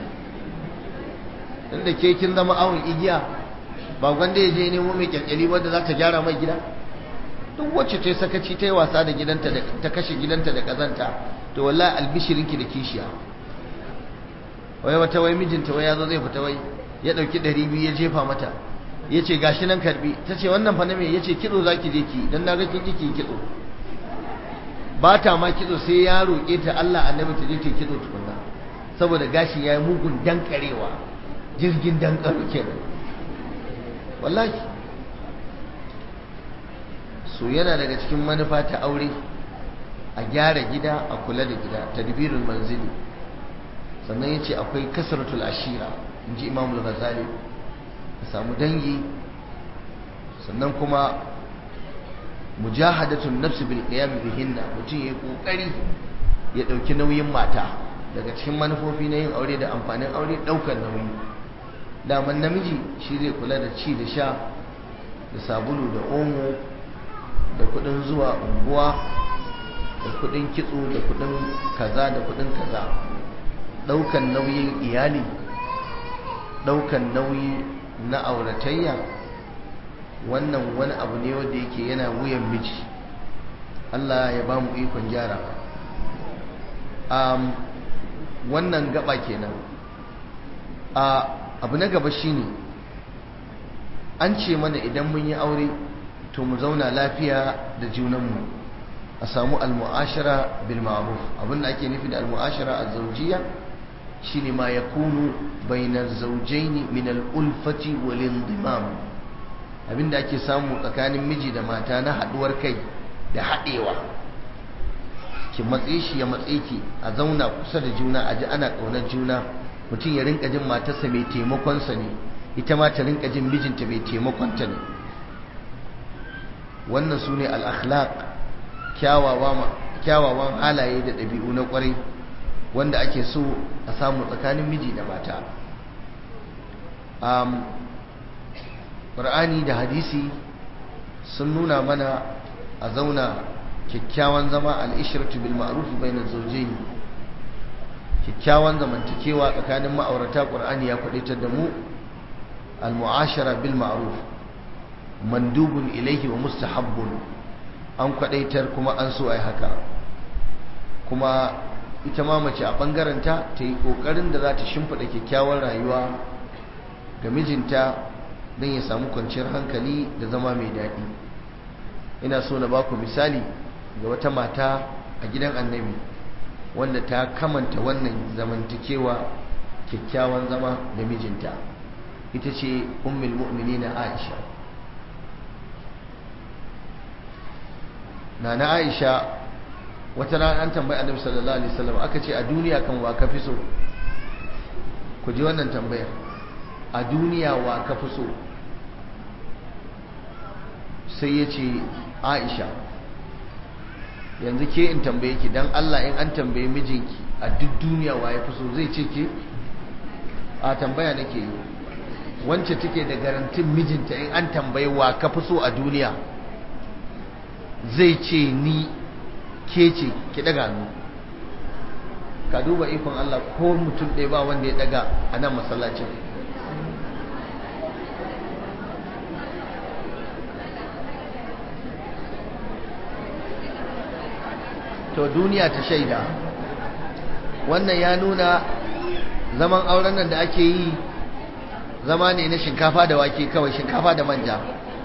inda ke kin zama awon igiya ba gwanda ya je nemo mai kyalkyali wadda za ta gyara mai gida duk wacce ta yi sakaci ta yi wasa da gidanta ta kashe gidanta da kazanta to wallahi albishirinki da kishiya wai wata wai mijinta wai ya zo zai fita wai ya ɗauki ɗari biyu ya jefa mata ya ce gashi nan karbi ta ce wannan fa na me ya ce kitso za ki je ki don na ga kin ki kitso ba ta ma kitso sai ya roƙe ta Allah annabi ta je ta kitso tukunna saboda gashi ya yi mugun dankarewa jirgin dankaro kenan wallahi so yana daga cikin manufa ta aure a gyara gida a kula da gida tadbirul manzili sannan ya ce akwai kasratul ashira in ji imamul ghazali ka samu dangi sannan kuma mujahadatun nafsi bil qiyam bihinna mutum yayi kokari ya dauki nauyin mata daga cikin manufofi na yin aure da amfanin aure daukar nauyi daman namiji shi zai kula da ci da sha da sabulu da omo da kudin zuwa unguwa da kudin kitso da kudin kaza da kudin kaza daukan nauyin iyali daukan nauyi na auratayya wannan wani abu ne wanda yake yana wuyan miji Allah ya ba mu ikon gyara um, wannan gaba kenan a abu na gaba shine an ce mana idan mun yi aure to mu zauna lafiya da junanmu a samu almu'ashara bil ma'ruf abinda ake nufi da almu'ashara az-zawjiyya shine ma yakunu bainar zawjaini min al-ulfati wal indimam abinda ake samu tsakanin miji da mata na haduwar kai da hadewa ki matse shi ya matse ki a zauna kusa da juna a ji ana kaunar juna mutum ya rinka jin matarsa mai taimakonsa ne ita ma ta rinka jin mijinta mai taimakonta ne wannan su ne al'akhlaq kyawawan halaye da ɗabi'u na ƙwarai wanda ake so a samu tsakanin miji da mata ƙur'ani da hadisi sun nuna mana a zauna kyakkyawan zama al'ishiratu bil ma'ruf bainar zawjayn kyakkyawan zamantakewa tsakanin ma'aurata ƙur'ani ya kwadaitar da mu al-mu'ashara bil ma'ruf mandubun ilaihi wa mustahabbun an kwadaitar kuma an so ai haka kuma ita ma mace a bangaranta ta yi kokarin da za ta shimfiɗa kyakkyawar rayuwa ga mijinta don ya samu kwanciyar hankali da zama mai daɗi ina so na baku misali ga wata mata a gidan annabi wanda ta kamanta wannan zamantakewa kyakkyawan zama da mijinta ita ce ummul mu'minina Aisha nana Aisha wata rana an tambayi Annabi sallallahu alaihi wasallam aka ce a duniya kan wa ka fi so ku ji wannan tambayar a duniya wa ka fi so sai ya ce Aisha yanzu ke in tambaye ki dan Allah in an tambaye mijinki a duk duniya wa ya fi so zai ce ke a tambaya nake yi wance take da garantin mijinta in an tambayi wa ka fi so a duniya zai ce ni ke ce ki daga nu ka duba ikon Allah ko mutum ɗaya ba wanda ya daga a nan masallacin to duniya ta shaida wannan ya nuna zaman auren nan da ake yi zama ne na shinkafa da wake kawai shinkafa da manja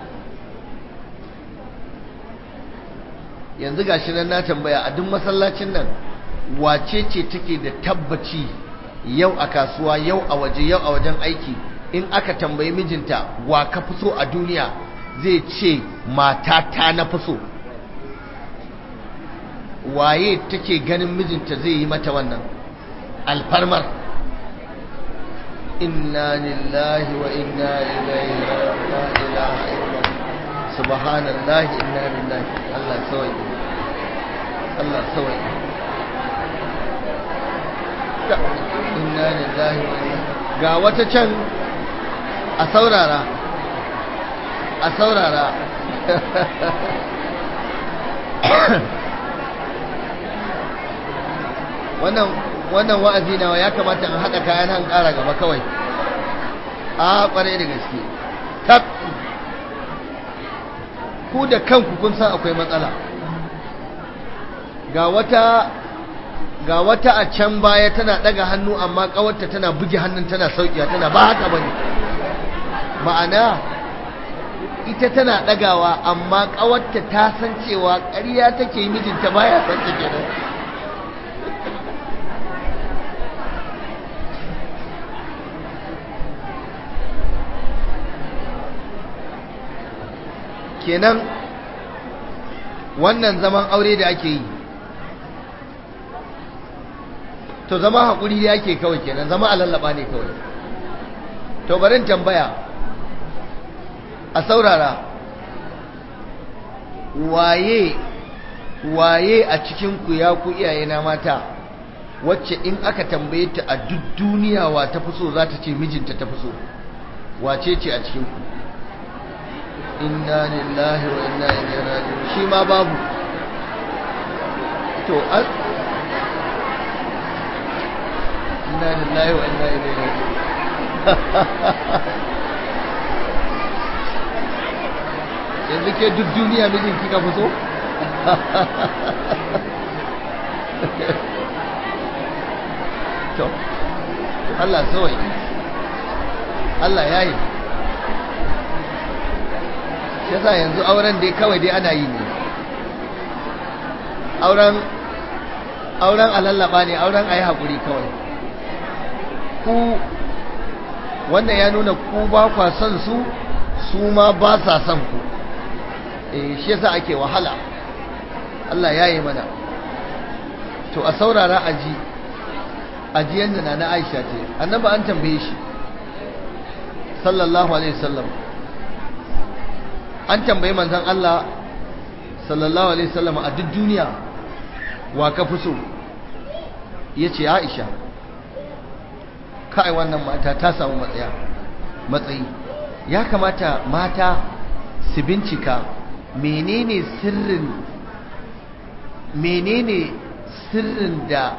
yanzu gashi nan na tambaya a duk masallacin nan wace ce take da tabbaci yau a kasuwa yau a waje yau a wajen aiki in aka tambayi mijinta wa ka fi so a duniya zai ce matata na fi so waye take ganin mijinta zai yi mata wannan alfarmar inna lillahi wa inna ilaihi la ilaha illa subhanallahi inna lillahi Allah sawai Allah sawai inna lillahi wa inna ga wata can a saurara a saurara wannan wannan wa'azi nawa ya kamata in haɗa kayan han ƙara gaba kawai a ƙwarai da gaske tab ku da kanku kun san akwai matsala ga wata ga wata a can baya tana ɗaga hannu amma ƙawarta tana buge hannun tana sauƙiya tana ba haka bane ma'ana ita tana ɗagawa amma ƙawarta ta san cewa ƙarya take mijinta baya san ta kenan kenan wannan zaman aure da ake yi to zama haƙuri ya ke kawai kenan zama a lallaba ne kawai to barin tambaya a saurara waye waye a cikinku ya ku iyaye na mata wacce in aka tambaye ta a duk duniya wa ta fi so za ta ce mijinta ta fi so wace ce a cikinku inna lillahi wa inna ilaihi raji'un shi ma babu to an inna lillahi wa inna ilaihi raji'un yanzu ke duk duniya mijin kika fi so to Allah sawai Allah ya yi yasa yanzu auren dai kawai dai ana yi ne auren auren alallaba ne auren a yi haƙuri kawai ku wannan ya nuna ku ba kwa son su su ma ba sa son ku eh shi yasa ake wahala Allah ya yi mana to a saurara aji aji yanda na na Aisha ce annabi an tambaye shi sallallahu alaihi wasallam an tambayi manzon Allah sallallahu alaihi wasallam a duk duniya wa ka fi so yace Aisha kai wannan mata ta samu matsaya matsayi ya kamata mata su bincika menene sirrin menene sirrin da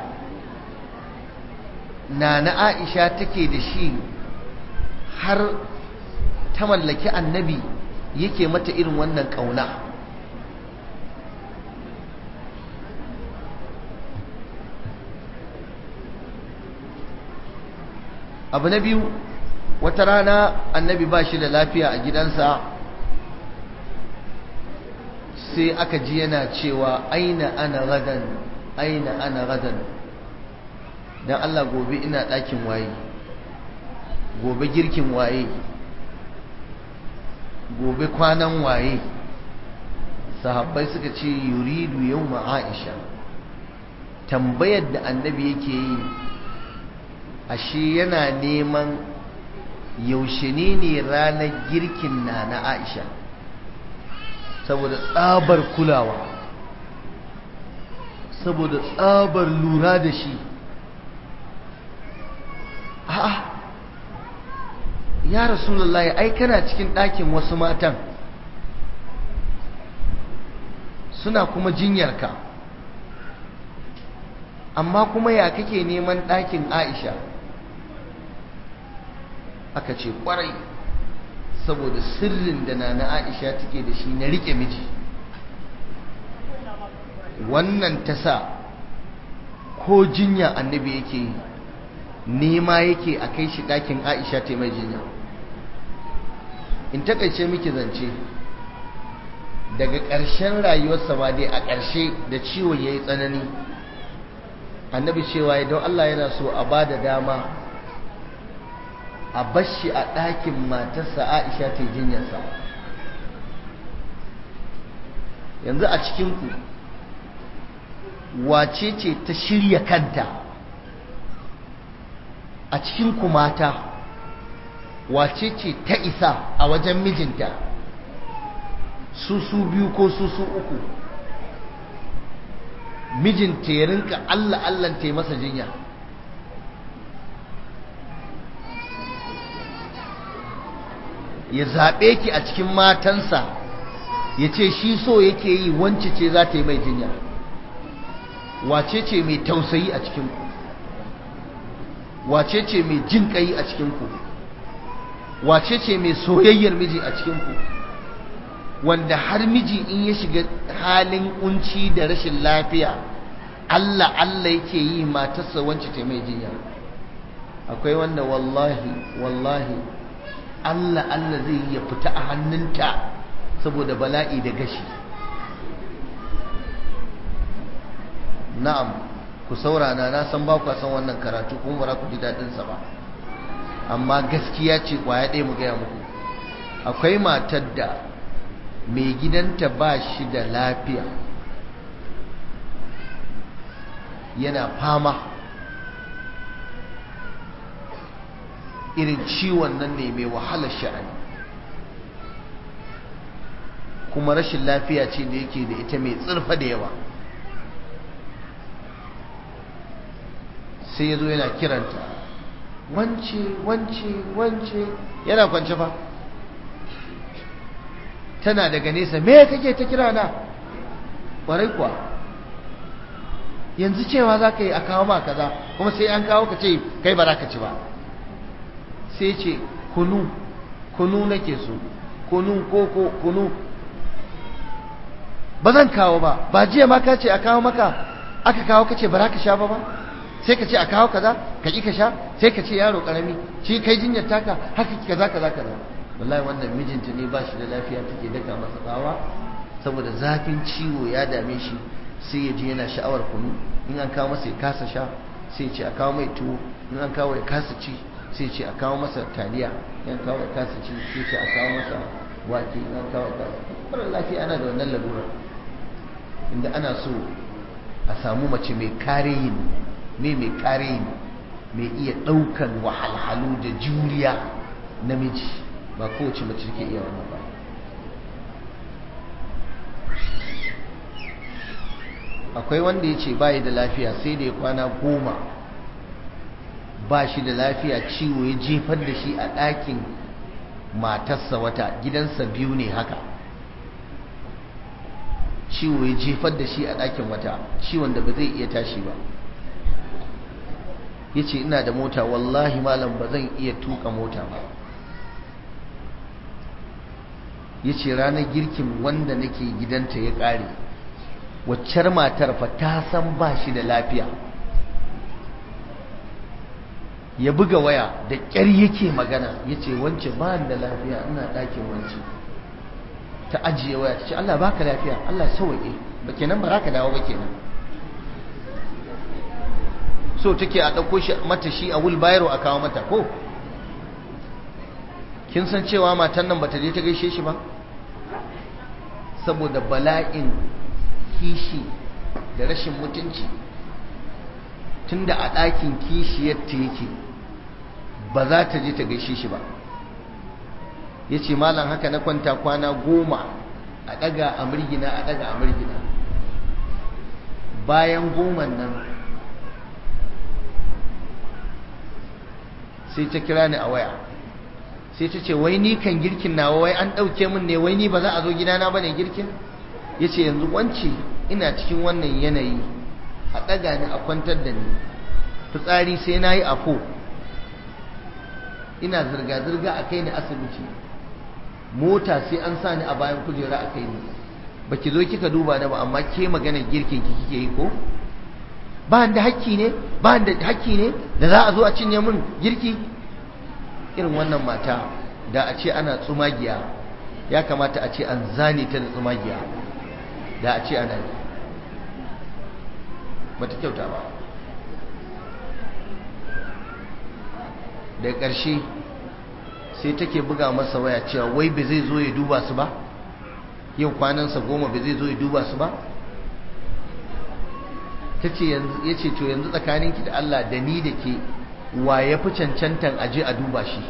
nana Aisha take da shi har ta mallaki annabi yake mata irin wannan kauna abu na biyu wata rana annabi ba shi da lafiya a gidansa sai aka ji yana cewa aina ana gadan aina ana gadan don Allah gobe ina ɗakin waye gobe girkin waye gobe kwanan waye sahabbai suka ce yuridu yau aisha tambayar da annabi yake yi ashe yana neman yaushe ne ne ranar girkin na na aisha saboda tsabar kulawa saboda tsabar lura da shi a'a ya rasulullahi ai kana cikin ɗakin wasu matan suna kuma jinyarka amma kuma ya kake neman ɗakin aisha aka ce ƙwarai saboda sirrin da na na aisha take da shi na riƙe miji wannan ta sa ko jinya annabi yake yi nema yake a kai shi ɗakin aisha ta mai jinya in takaice miki zance daga ƙarshen rayuwarsa ma dai a ƙarshe da ciwon ya yi tsanani annabi cewa ya don Allah yana so a ba da dama a bashi a ɗakin matarsa aisha ta jinyarsa yanzu a cikinku wace ce ta shirya kanta a cikinku mata wace ce ta isa a wajen mijinta su su biyu ko su su uku mijinta ya rinka Allah Allah ta masa jinya ya zaɓe ki a cikin matansa ya ce shi so yake yi wance ce za ta yi mai jinya wace ce mai tausayi a cikinku wace ce mai jin ƙai a cikinku wace ce mai soyayyar miji a cikinku wanda har miji in ya shiga halin kunci da rashin lafiya Allah Allah yake yi matarsa wance ta mai jinya akwai wanda wallahi wallahi Allah Allah zai yi ya fita a hannunta saboda bala'i da gashi na'am ku saurana na san ba ku san wannan karatu kuma ba ku ji daɗin sa ba amma gaskiya ce kwaya ɗaya mu gaya muku akwai matar da mai gidanta ba shi da lafiya yana fama irin ciwon nan ne mai wahalar sha'ani kuma rashin lafiya ce da yake da ita mai tsirfa da yawa sai ya zo yana kiranta wance wance wance yana kwance fa tana daga nesa me kake ta kira na ƙwarai kuwa yanzu cewa za ka yi a kawo ma kaza kuma sai an kawo ka ce kai ba za ka ci ba sai ce kunu kunu nake so kunu koko kunu ba zan kawo ba ba jiya ma ka ce a kawo maka aka kawo ka ce ba za ka sha ba ba sai ka ce a kawo kaza ka ƙi ka sha sai ka ce yaro ƙarami shi kai jinyar taka haka kaza kaza kaza wallahi wannan mijinta ne ba shi da lafiya take daka masa tsawa saboda zafin ciwo ya dame shi sai ya ji yana sha'awar kunu in an kawo masa ya kasa sha sai ya ce a kawo mai tuwo in an kawo ya kasa ci sai ya ce a kawo masa taliya in an kawo ya kasa ci sai ya ce a kawo masa wake in an kawo ya kasa mara lafiya ana da wannan lalura inda ana so a samu mace mai kare yin mai mai kare yin mai iya ɗaukan wahalhalu da juriya namiji ba kowace mace ke iya wannan ba akwai wanda ya ce bayi da lafiya sai da ya kwana goma ba shi da lafiya ciwo ya jefar da shi a ɗakin matarsa wata gidansa biyu ne haka ciwo ya jefar da shi a ɗakin wata ciwon da ba zai iya tashi ba ya ce ina da mota wallahi malam ba zan iya tuka mota ba ya ce ranar girkin wanda nake gidanta ya ƙare waccar matar fa ta san ba shi da lafiya ya buga waya da ƙyar yake magana ya ce wance ba da lafiya ina ɗakin wance ta ajiye waya ta ce Allah baka lafiya Allah sauwaƙe ba kenan ba za ka dawo ba kenan so take a ɗauko shi mata shi a wulbayaro a kawo mata ko kin san cewa matan nan bata je ta gaishe shi ba saboda bala'in kishi da rashin mutunci tunda a ɗakin kishiyarta yake ba za ta je ta gaishe shi ba ya ce malam haka na kwanta kwana goma a ɗaga a mirgina a ɗaga a mirgina bayan goman nan sai ta kira ni a waya sai ta ce wai ni kan girkin nawa wai an ɗauke min ne wai ni ba za a zo gidana ba ne girkin ya ce yanzu wance ina cikin wannan yanayi a ɗaga ni a kwantar da ni fitsari sai na yi afo ina zirga-zirga a kai ni asibiti mota sai an sa ni a bayan kujera a kai ni ba ki zo kika duba na ba amma ke maganar girkin ki kike yi ko ba da hakki ne ba da hakki ne da za a zo a cinye min girki irin wannan mata da a ce ana tsumagiya ya kamata a ce an zane ta da tsumagiya da a ce ana yi bata kyauta ba da ƙarshe sai take buga masa waya cewa wai ba zai zo ya duba su ba yau kwanansa goma ba zai zo ya duba su ba ta ce ya ce to yanzu tsakaninki da Allah da ni da ke wa ya fi cancantan aje a duba shi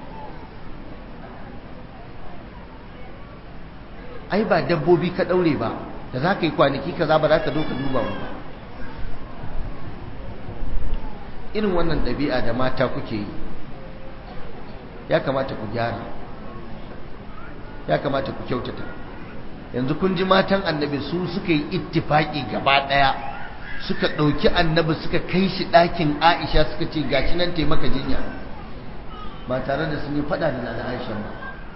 ai ba dabbobi ka ɗaure ba da za ka yi kwanaki kaza ba za ka zo ka duba mu ba irin wannan ɗabi'a da mata kuke yi ya kamata ku gyara ya kamata ku kyautata yanzu kun ji matan annabi su suka yi ittifaki gaba ɗaya suka ɗauki annabi suka kai shi ɗakin aisha suka ce gashi nan taimaka jinya ba tare da sun yi faɗa da nana aisha ba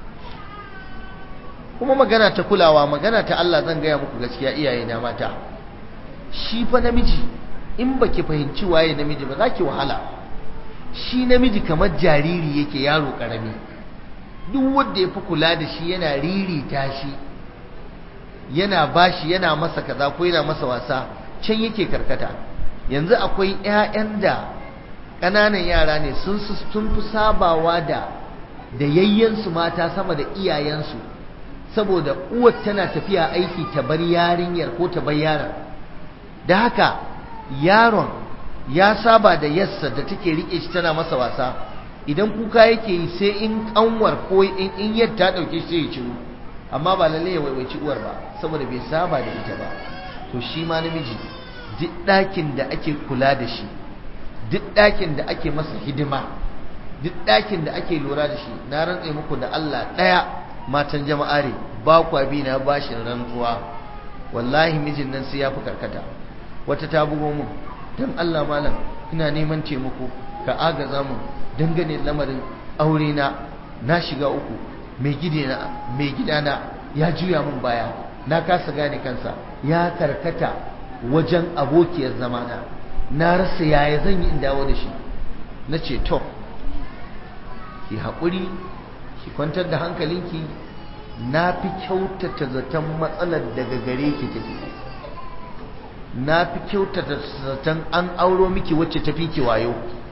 kuma magana ta kulawa magana ta Allah zan gaya muku gaskiya iyaye na mata shi fa namiji in baki fahimci waye namiji ba za ki wahala shi namiji kamar jariri yake yaro karami duk wanda ya fi kula da shi yana ririta shi yana bashi yana masa kaza ko yana masa wasa can yake karkata yanzu akwai 'ya'yan da ƙananan yara ne sun sun fi sabawa da da yayyansu mata sama da iyayensu saboda uwar tana tafiya aiki ta bar yarinyar ko ta bar yaron da haka yaron ya saba da yassa da take rike shi tana masa wasa idan kuka yake yi sai in kanwar ko in in yadda ta dauke shi ya ciwo amma ba lalle ya waiwaici uwar ba saboda bai saba da ita ba to shi ma namiji duk ɗakin da ake kula da shi duk ɗakin da ake masa hidima duk ɗakin da ake lura da shi na rantse muku da Allah ɗaya matan jama'are ba kwa bi na bashin rantsuwa wallahi mijin nan sai ya fi karkata wata ta bugo mu don Allah malam ina neman taimako ka agaza mu dangane lamarin aure na na shiga uku mai gidana mai gidana ya juya min baya na kasa gane kansa ya karkata wajen abokiyar zamana na rasa yaya zan yi in dawo da shi na ce to ki haƙuri ki kwantar da hankalinki na fi kyautata zaton matsalar daga gare ki take na fi kyautata zaton an auro miki wacce tafi ki wayo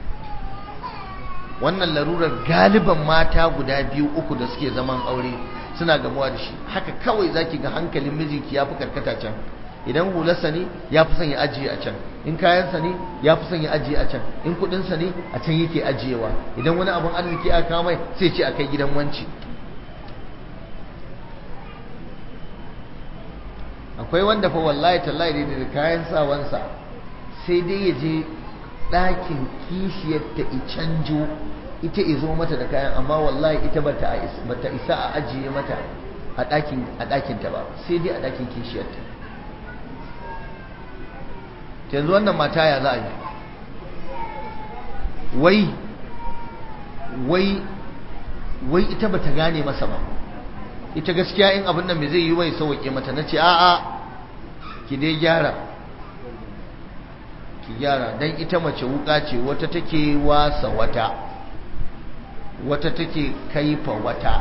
wannan larurar galiban mata guda biyu uku da suke zaman aure suna gamuwa da shi haka kawai zaki ga hankalin mijinki ya fi karkata can idan hularsa ne ya fi son ya ajiye a can in kayansa ne ya fi son ya ajiye a can in kudinsa ne a can yake ajiyewa idan wani abin arziki a kamai sai ce a kai gidan wanci akwai wanda fa wallahi tallahi da kayan sawansa sai dai ya je ɗakin kishiyar ta canjo ita izo mata da kayan amma wallahi ita bata isa a ajiye mata a ɗakin ta ba sai dai a ɗakin kishiyar ta yanzu wannan mata ya za a yi wai wai wai ita bata gane masa ba ita gaskiya in abin nan me zai yi wai sauke mata nace a'a ki dai gyara ki gyara dan ita mace wuka ce wata take wasa wata wata take kaifa wata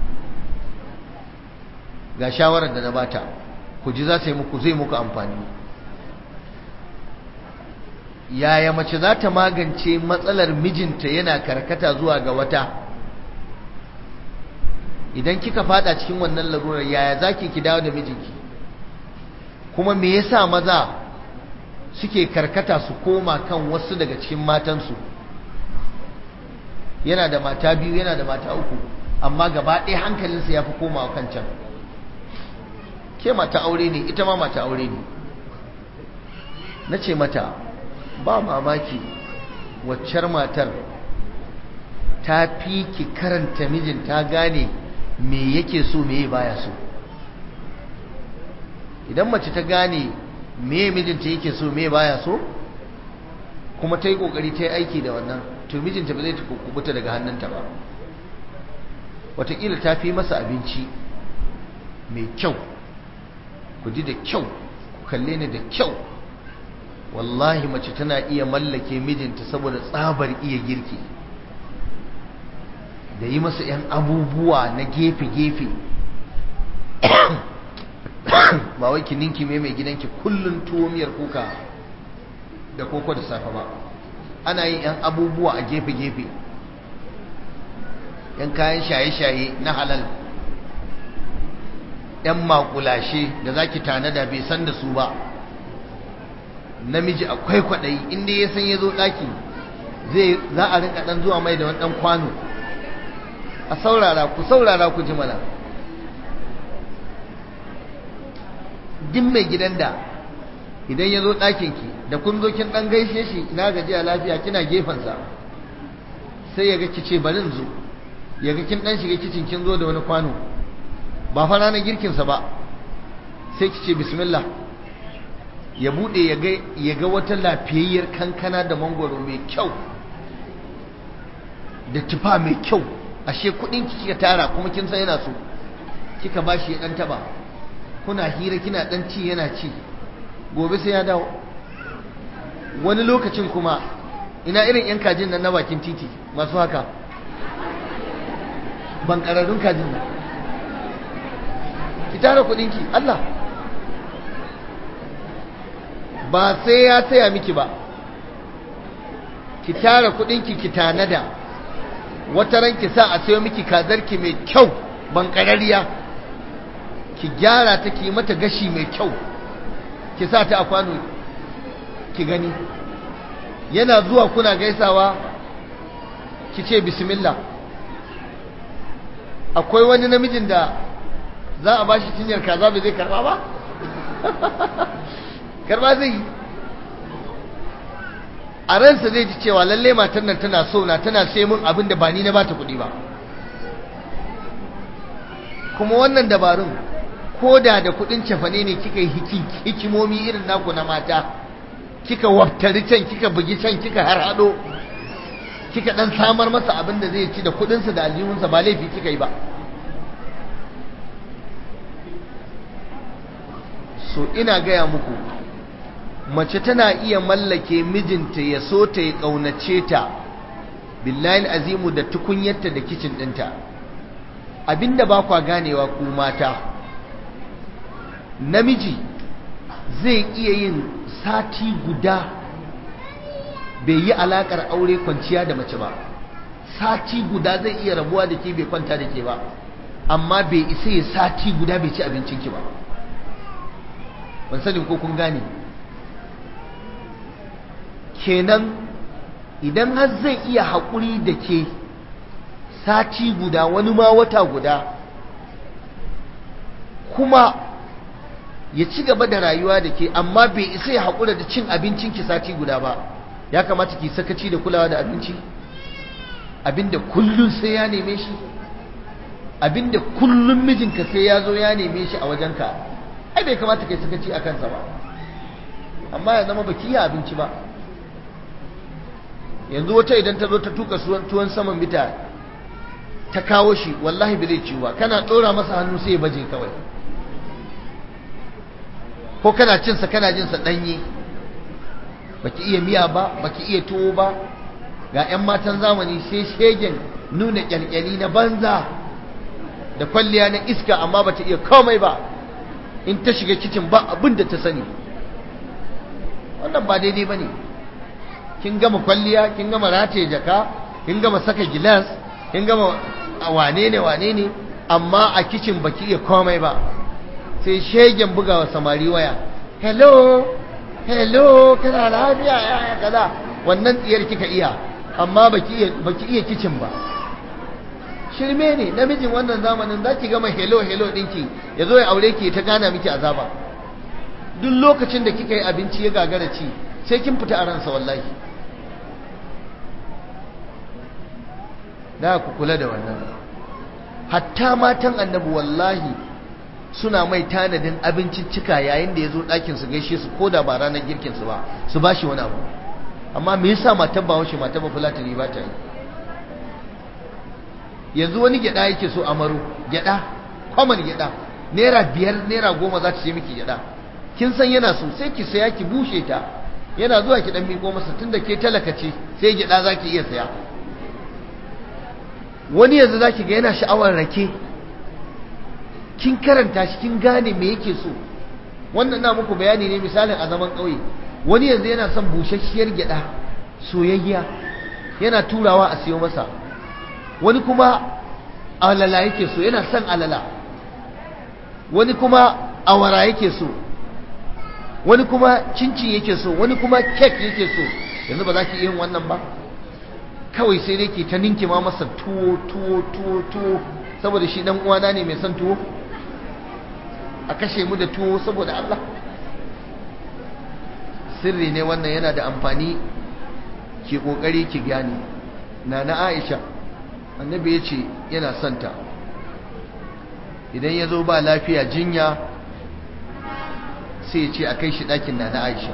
ga shawarar da na bata ku ji za ta yi muku zai muku amfani yaya mace za ta magance matsalar mijinta yana karkata zuwa ga wata idan kika fada cikin wannan larurar yaya zaki ki dawo da mijinki kuma me yasa maza suke karkata su koma kan wasu daga cikin matansu yana da mata biyu yana da mata uku amma gaba ɗaya hankalinsa ya fi komawa kan can ke mata aure ne ita ma mata aure ne na ce mata ba mamaki waccar matar ta fi ki karanta mijin ta gane me yake so me baya so idan mace ta gane me mijinta yake so me baya so kuma ta yi kokari ta yi aiki da wannan to mijinta ba zai ta kubuta daga hannunta ba wataƙila ta fi masa abinci mai kyau ku ji da kyau ku kalle ni da kyau wallahi mace tana iya mallake mijinta saboda tsabar iya girki da yi masa 'yan abubuwa na gefe-gefe ba wai ki ninki mai mai gidanki kullun tuwo miyar kuka da koko da safe ba ana yin 'yan abubuwa a gefe-gefe 'yan kayan shaye-shaye na halal 'yan makulashe da za ki tanada bai san da su ba namiji akwai kwaɗayi inda ya san ya zo ɗaki zai za a rinka ɗan zuwa mai da wani ɗan kwano a saurara ku saurara ku ji mana duk mai gidan da idan ya zo ɗakinki da kun zo kin ɗan gaishe shi ina gajiya lafiya kina gefensa sai ya ga kice barin zo ya ga kin ɗan shiga kicin kin zo da wani kwano ba fa ranar girkinsa ba sai kice bismillah ya bude ya ga wata lafiyayyar kankana da mangoro mai kyau da tufa mai kyau ashe kudin kika tara kuma kin san yana so kika bashi ya dan taba kuna hira kina dan ci yana ci gobe sai ya dawo wani lokacin kuma ina irin yan kajin nan na bakin titi masu haka ban kararrun kajin nan ki tara kudinki Allah ba sai ya saya miki ba ki tara kudinki ki tanada wata ran ki sa a sayo miki kazarki mai kyau ban karariya ki gyara ta ki mata gashi mai kyau ki sa ta a kwano ki gani yana zuwa kuna gaisawa ki ce bismillah akwai wani namijin da za a bashi cinyar kaza bai zai karba ba karba zai yi a ransa zai ji cewa lalle matan nan tana so na tana sai mun abin da ba ni na bata kuɗi ba kuma wannan dabarun ko da da kuɗin cefane ne kika yi hikimomi irin naku na mata kika waftari can kika bugi can kika harhaɗo kika ɗan samar masa abin da zai ci da kuɗinsa da aljihunsa ba laifi kika yi ba so ina gaya muku mace tana iya mallake mijinta ya so ta ya ƙaunace ta billahi azimu da tukunyarta da kicin ɗinta abinda ba kwa ganewa ku mata namiji zai iya yin sati guda bai yi alakar aure kwanciya da mace ba sati guda zai iya rabuwa da ke bai kwanta da ke ba amma bai isa ya sati guda bai ci abincinki ba ban sani ko kun gane kenan idan har zai iya haƙuri da ke sati guda wani ma wata guda kuma ya ci gaba da rayuwa da ke amma bai isa ya haƙura da cin abincinki sati guda ba ya kamata ki sakaci da kulawa da abinci abinda kullum sai ya neme shi abinda kullum mijinka sai ya zo ya neme shi a wajenka ai bai kamata kai sakaci a kansa ba amma ya zama baki ya abinci ba yanzu wata idan ta zo ta tuka tuwon saman bita ta kawo shi wallahi bai zai ciwo ba kana ɗora masa hannu sai ya baje kawai ko kana cinsa kana jinsa ɗanye baki iya miya ba baki iya tuwo ba ga 'yan matan zamani sai shegen nuna kyalkyali na banza da kwalliya na iska amma bata iya komai ba in ta shiga kicin ba abin da ta sani wannan ba daidai ba ne kin gama kwalliya kin gama rataye jaka kin gama saka gilas kin gama wane ne wane ne amma a kicin baki iya komai ba sai shegen bugawa samari waya hello hello kana lafiya ya kaza wannan tsiyar kika iya amma baki iya baki iya kicin ba shirme ne namijin wannan zamanin zaki gama hello hello dinki yazo ya aure ki ta gana miki azaba duk lokacin da kika yi abinci ya gagara ci sai kin fita a ransa wallahi da ku kula da wannan hatta matan annabi wallahi suna mai tanadin abinciccika yayin da ya zo ɗakin su gaishe su ko da ba ranar girkin su ba su ba shi wani abu amma me yasa matan ba washe matan ba fulatani ba ta yi yanzu wani gyada yake so amaro gyada kwaman gyada naira biyar naira goma za ta ce miki gyada kin san yana so sai ki saya ki bushe ta yana zuwa ki dan miko masa tunda ke talaka ce sai gyada za ki iya saya wani yanzu za ki ga yana sha'awar rake kin karanta shi kin gane me yake so wannan na muku bayani ne misalin a zaman ƙauye wani yanzu yana son busasshiyar gyada soyayya yana turawa a siyo masa wani kuma alala yake so yana son alala wani kuma awara yake so wani kuma cincin yake so wani kuma kek yake so yanzu ba za ki yin wannan ba kawai sai dai ke ta ninke ma masa tuwo tuwo tuwo tuwo saboda shi dan uwana ne mai son tuwo a kashe mu da tuwo saboda Allah sirri ne wannan yana da amfani ki kokari ki gane na na Aisha annabi ya ce yana santa idan ya zo ba lafiya jinya sai ya ce a kai shi ɗakin na na Aisha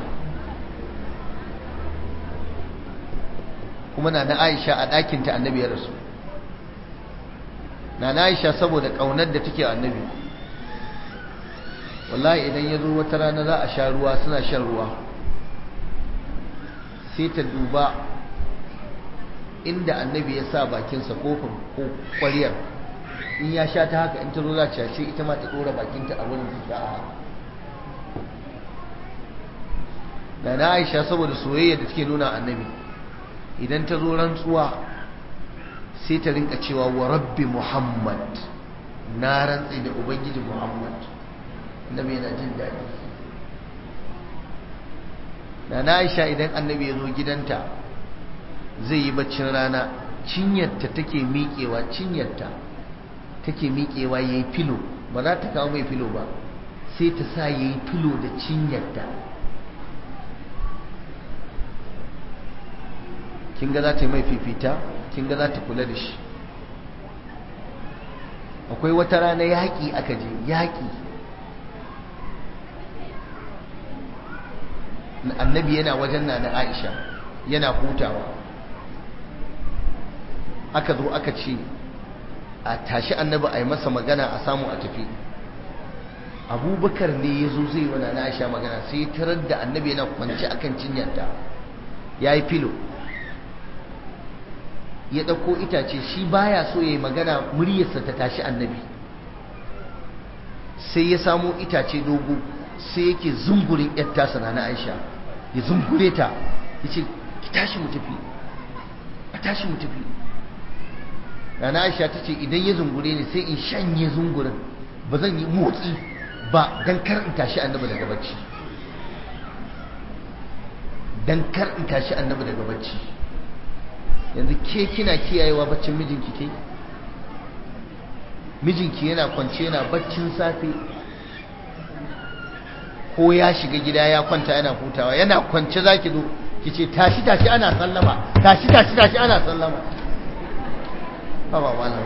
kuma na na Aisha a ɗakinta annabi ya rasu na na Aisha saboda ƙaunar da take annabi wallahi idan ya zo wata rana za a sha ruwa suna shan ruwa sai ta duba inda annabi ya sa bakinsa kofin ko ƙwariyar in ya sha ta haka in ta zo za ta ce ita ma ta ɗora bakinta a wurin ta sha da na aisha saboda soyayya da take nuna annabi idan ta zo rantsuwa sai ta rinka cewa wa rabbi muhammad na rantsi da ubangiji muhammad annabi yana jin daɗi da na aisha idan annabi ya zo gidanta zai yi baccin rana cinyarta take miƙewa cinyarta take miƙewa ya yi filo ba za ta kawo mai filo ba sai ta sa ya yi filo da cinyarta kin ga za ta yi mai fifita kin ga za ta kula da shi akwai wata rana yaƙi aka je yaƙi annabi yana wajen na na aisha yana hutawa aka zo aka ce a tashi annabi a yi masa magana a samu a tafi abubakar ne ya zo zai wana na aisha magana sai tarar da annabi yana kwanci akan cinyarta ya yi filo ya ɗauko itace shi baya so ya yi magana muryarsa ta tashi annabi sai ya samo itace dogo sai yake zungurin yar tasa na aisha ya zungure ta ya ce ki tashi mu tafi a tashi mu tafi na aisha ta ce idan ya zungure ni sai in shanye zungurin ba zan yi motsi ba don kar in tashi annabi daga bacci don kar in tashi annabi daga bacci yanzu ke kina kiyayewa baccin mijinki ke mijinki yana kwance yana baccin safe ko ya shiga gida ya kwanta yana hutawa yana kwance zaki zo kice tashi tashi ana sallama tashi tashi tashi ana sallama ba ba malam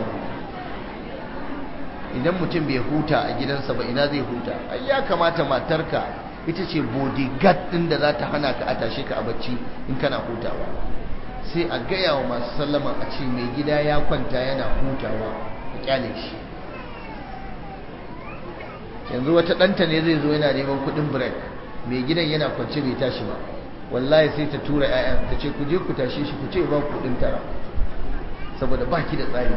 idan mutum bai huta a gidansa ba ina zai huta ai ya kamata matarka ita ce bodyguard din da za ta hana ka a tashe ka a bacci in kana hutawa sai a gaya wa masu sallama a ce mai gida ya kwanta yana hutawa a kyale shi yanzu wata ɗanta ne zai zo yana neman kuɗin break mai gidan yana kwance bai tashi ba wallahi sai ta tura 'ya'yan ta ce ku je ku tashe shi ku ce ba kuɗin tara saboda ba ki da tsari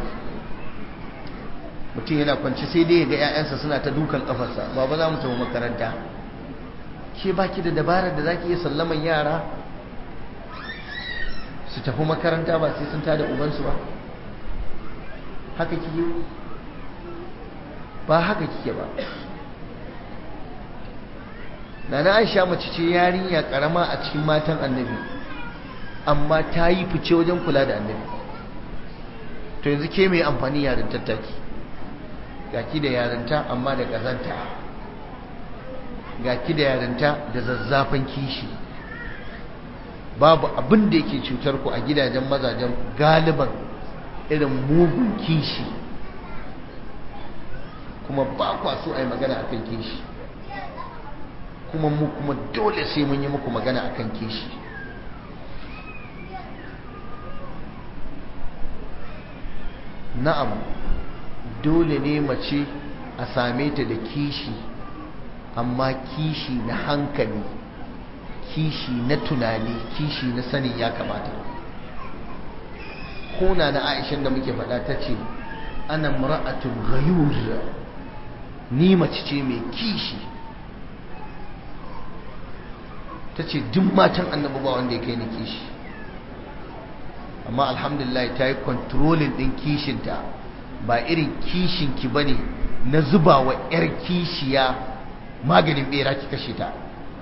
mutum yana kwance sai dai ya ga 'ya'yansa suna ta dukan kafarsa ba ba za mu tafi makaranta ke ba ki da dabarar da za ki iya sallaman yara su tafi makaranta ba sai sun tada ubansu ba haka kike ba haka kike ba Nana Aisha mace ce yarinya karama a cikin matan Annabi amma ta yi fice wajen kula da Annabi to yanzu ke mai amfani yarin tattaki gaki da yarinta amma da kazanta gaki da yarinta da zazzafan kishi babu abin da yake cutar ku a gidajen mazajen galiban irin mugun kishi kuma ba kwa so a yi magana akan kishi kuma mu kuma dole sai mun yi muku magana akan kishi na'am dole ne mace a same ta da kishi amma kishi na hankali kishi na tunani kishi na sanin ya kamata kona na aishan da muke faɗa ta ce ana mura'atun ghayur ni mace ce mai kishi ta ce duk matan annabi ba wanda ya kai ni kishi amma alhamdulillah ta yi kontrolin ɗin kishinta ba irin kishinki ba ne na zuba wa 'yar kishiya maganin ɓera ki kashe ta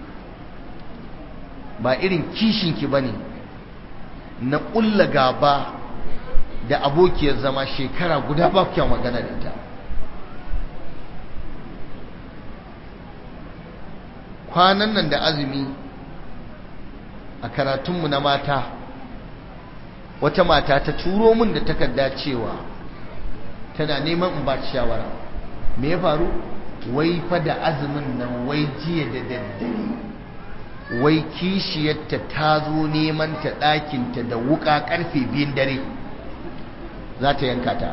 ba irin kishinki ba ne na ƙulla gaba da abokiyar zama shekara guda ba kyau magana da ita kwanan nan da azumi a karatunmu na mata wata mata ta turo min da takarda cewa tana neman in ba shawara me ya faru wai fa da azumin nan wai jiya da daddare wai kishiyarta ta zo neman ta ɗakinta da wuƙa ƙarfe biyun dare za ta yanka ta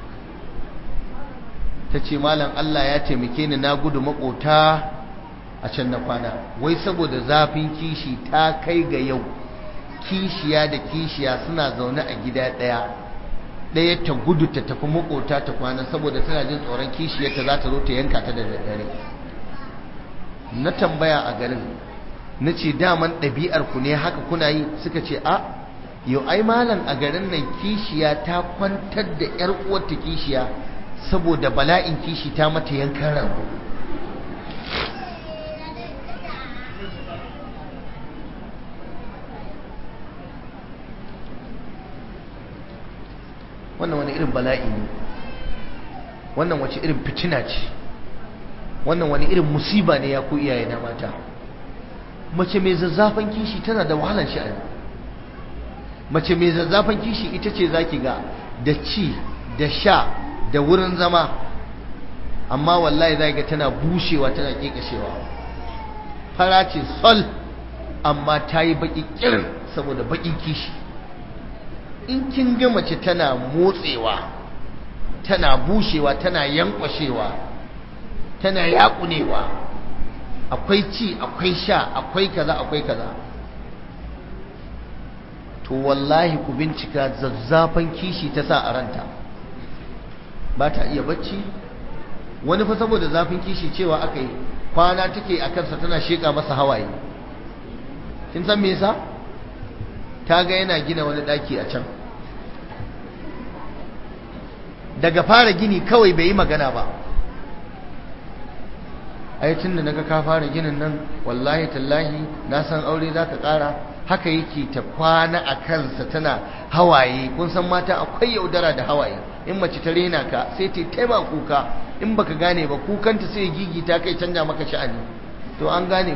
ta ce malam Allah ya taimake ni na gudu maƙota a can na kwana wai saboda zafin kishi ta kai ga yau kishiya da kishiya suna zaune a gida ɗaya ɗaya ta gudu ta tafi maƙota ta kwana saboda tana jin tsoron kishiyarta za ta zo ta yanka ta da daddare na tambaya a garin na ce daman ɗabi'ar ku ne haka kuna yi suka ce a yau ai malam a garin nan kishiya ta kwantar da ƴar uwarta kishiya saboda bala'in kishi ta mata yankan rago wannan wani irin bala'i ne wannan wace irin fitina ce wannan wani irin musiba ne ya ku iyaye na mata mace mai zazzafan kishi tana da wahalar sha'ani mace mai zazzafan kishi ita ce zaki ga da ci da sha da wurin zama amma wallahi zaki ga tana bushewa tana kekashewa fara ce sol amma ta yi baki kirin saboda bakin kishi in kin ga mace tana motsewa tana bushewa tana yankwashewa tana yakunewa akwai ci akwai sha akwai kaza akwai kaza to wallahi ku bincika zazzafan kishi ta sa a ranta ba ta iya bacci wani fa saboda zafin kishi cewa aka yi kwana take a kansa tana sheƙa masa hawaye kin san me yasa ta ga yana gina wani ɗaki a can daga fara gini kawai bai yi magana ba ai tun da naga ka fara ginin nan wallahi tallahi na san aure za ka ƙara haka yake ta kwana a kansa tana hawaye kun san mata akwai yaudara da hawaye in mace ta rena ka sai ta taima kuka in baka gane ba kukanta sai gigi ta kai canja maka sha'ani to an gane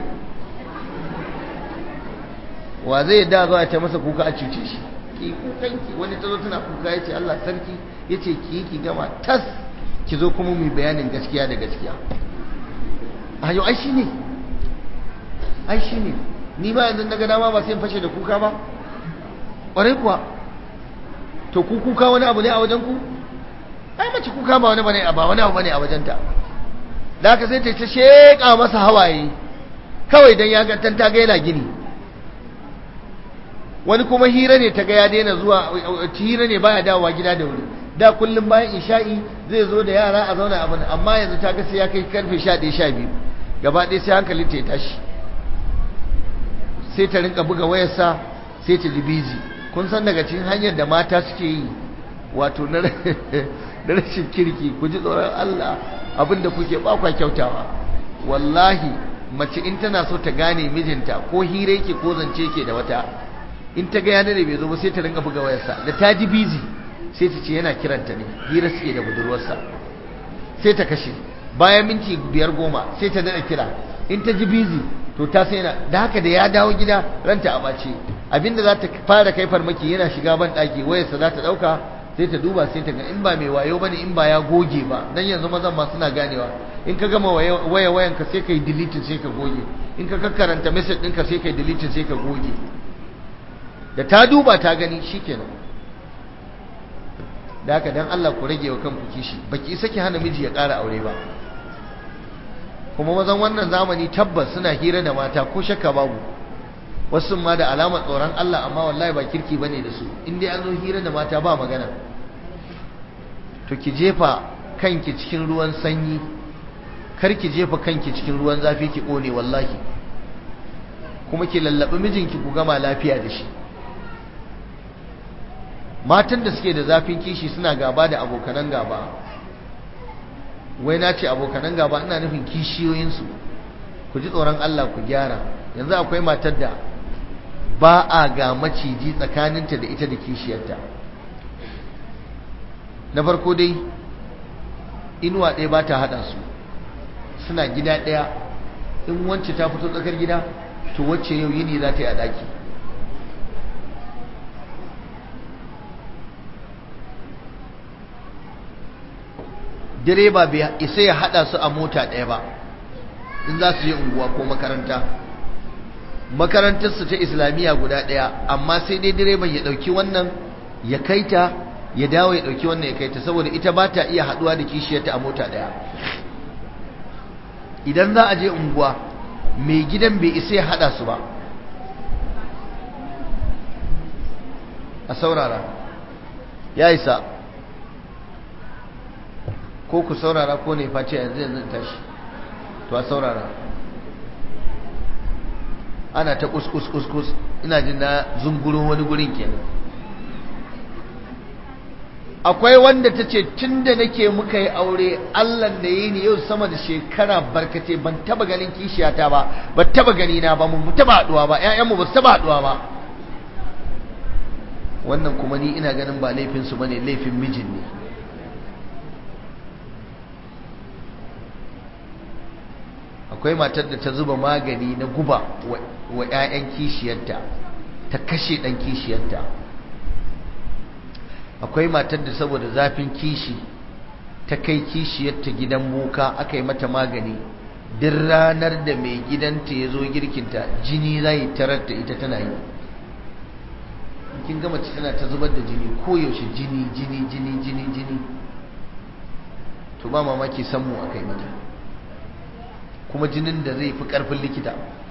wa zai da zuwa ta masa kuka a cuce shi ki kukanki wani ta zo tana kuka ya ce Allah sarki ya ce ki yi ki gama tas ki zo kuma mai bayanin gaskiya da gaskiya a yau ai shi ne ai shi ne ni ba yanzu na ga dama ba sai in fashe da kuka ba ƙwarai kuwa to ku kuka wani abu ne a wajen ku ai mace kuka ba wani bane ba wani abu bane a wajenta da haka sai ta ta sheka masa hawaye kawai dan ya ga ta ga yana gini wani kuma hira ne ta ga ya daina zuwa hira ne baya dawowa gida da wuri da kullum bayan isha'i zai zo da yara a zauna abin amma yanzu ta ga sai ya kai karfe 11 12 gaba ɗaya sai hankalin ta ya tashi sai ta rinka buga wayarsa sai ta ji bizi kun san daga cikin hanyar da mata suke yi wato na rashin kirki ku ji tsoron Allah abinda kuke bakwa kyautawa wallahi mace in tana so ta gane mijinta ko hira yake ko zance yake da wata in ta ga yana da bai zo ba sai ta rinka buga wayarsa da ta ji bizi sai ta ce yana kiranta ne hira suke da budurwarsa sai ta kashe bayan minti biyar goma sai ta daɗa kira in ta ji bizi to ta sai na da haka da ya dawo gida ranta a ɓace abinda za ta fara kai farmaki yana shiga ban ɗaki wayarsa za ta ɗauka sai ta duba sai ta ga in ba mai wayo bane in ba ya goge ba dan yanzu mazan ma suna ganewa in ka gama waya wayan ka sai kai deleting sai ka goge in ka karanta message ɗinka sai kai deleting sai ka goge da ta duba ta gani shikenan da haka dan Allah ku rage wa kanku kishi baki isa ki hana miji ya ƙara aure ba kuma mazan wannan zamani tabbas suna hira da mata ko shakka babu wasu ma da alamar tsoron Allah amma wallahi ba kirki bane da su in dai an zo hira da mata ba magana to ki jefa kanki cikin ruwan sanyi kar ki jefa kanki cikin ruwan zafi ki kone wallahi kuma ki lallabi mijinki ku gama lafiya da shi matan da suke da zafin kishi suna gaba da abokanan gaba wai na ce abokanan gaba ina nufin kishiyoyinsu ku ji tsoron Allah ku gyara yanzu akwai matar da ba a ga maciji tsakaninta da ita da kishiyarta na farko dai inuwa ɗaya ba ta haɗa su suna gida ɗaya in wance ta fito tsakar gida to wacce yau yini za ta yi a ɗaki direba bai isa ya hada su a mota ɗaya ba in za su je unguwa ko makaranta makarantarsu ta islamiyya guda ɗaya amma sai dai direban ya ɗauki wannan ya kai ta ya dawo ya ɗauki wannan ya kai ta saboda ita ba ta iya haɗuwa da kishiyarta a mota ɗaya idan za a je unguwa mai gidan bai isa ya hada su ba a saurara ya isa ko ku saurara ko ne face yanzu yanzu tashi to a saurara ana ta kuskus kuskus ina jin na zunguro wani gurin kenan akwai wanda ta ce tun da nake muka yi aure allah da yi ni yau sama da shekara barkace ban taba ganin kishiyata ba ba taba gani na ba mu taba haduwa ba ƴaƴanmu ba su taba haduwa ba wannan kuma ni ina ganin ba laifinsu ba ne laifin mijin ne akwai matar da ta zuba magani na guba wa 'ya'yan kishiyarta ta kashe ɗan kishiyarta akwai matar da saboda zafin kishi ta kai kishiyarta gidan boka aka yi mata magani duk ranar da mai gidanta ya zo girkinta jini zai tarar da ita tana yi kin gama tana ta zubar da jini koyaushe jini jini jini jini jini to ba mamaki sammu aka yi mata kuma jinin da zai fi karfin likita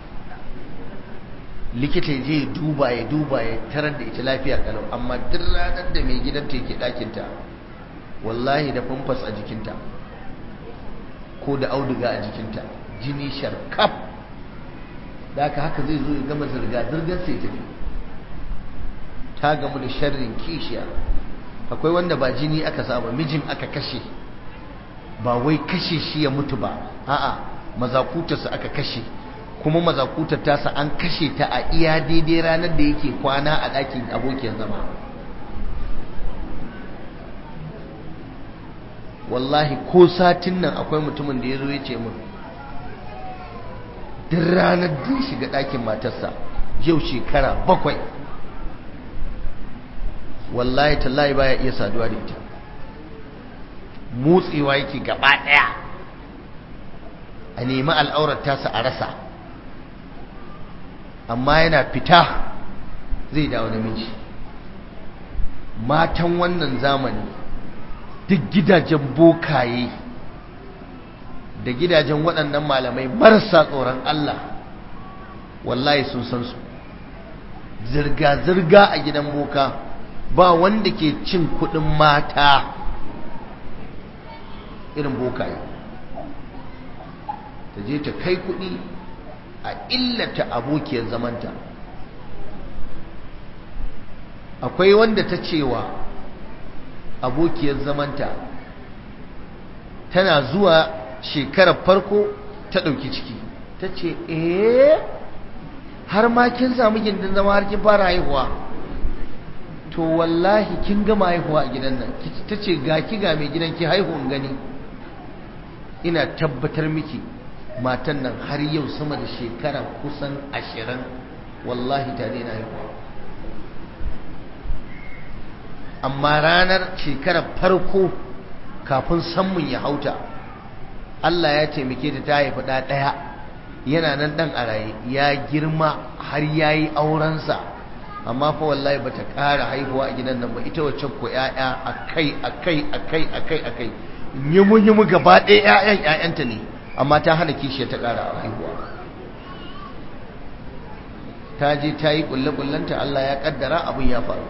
likita ya je duba ya duba ya tarar da ita lafiya kalau amma duk ranar da mai gidanta yake ɗakinta wallahi da famfas a jikinta ko da auduga a jikinta jini sharkaf da haka haka zai zo ya gama zirga-zirgar sai tafi ta gamu da sharrin kishiya akwai wanda ba jini aka saba mijin aka kashe ba wai kashe shi ya mutu ba a'a mazakutarsa aka kashe kuma mazakutar tasa an kashe ta a iya daidai ranar da yake kwana a ɗakin abokin zama wallahi ko satin nan akwai mutumin da ya zo ya ce min duk ranar da ya shiga ɗakin matarsa yau shekara bakwai wallahi tallahi baya iya saduwa da ita motsewa yake gaba ɗaya a nemi al'aurar tasa a rasa amma yana fita zai dawo namiji matan wannan zamani duk gidajen bokaye da gidajen waɗannan malamai marasa tsoron Allah wallahi sun san su zirga-zirga a gidan boka ba wanda ke cin kuɗin mata irin bokaye ta je ta kai kuɗi a illata abokiyar zamanta akwai wanda ta cewa abokiyar zamanta tana zuwa shekarar farko ta ɗauki ciki ta ce eh har ma kin samu gindin zama har kin fara haihuwa to wallahi kin gama haihuwa a gidan nan ta ce ga ki ga mai gidan ki haihuwan gani ina tabbatar miki matan nan har yau sama da shekara kusan ashirin wallahi ta daina haihuwa amma ranar shekarar farko kafin sammun ya hauta Allah ya taimake ta ta haifi ɗa ɗaya yana nan ɗan a raye ya girma har ya yi aurensa amma fa wallahi bata ƙara haihuwa a gidan nan ba ita wacce ko ƴaƴa akai akai akai akai akai yimu yimu gaba ɗaya ƴaƴan ƴaƴanta ne amma ta hana kishiya ta ƙara haihuwa ta je ta yi ƙulle ƙullenta Allah ya ƙaddara abin ya faru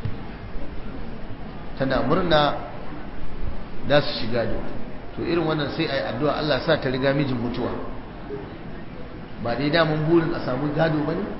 tana murna za su shiga da to irin wannan sai a yi addu'a Allah sa ta riga mijin mutuwa ba dai damun burin a samu gado ba ne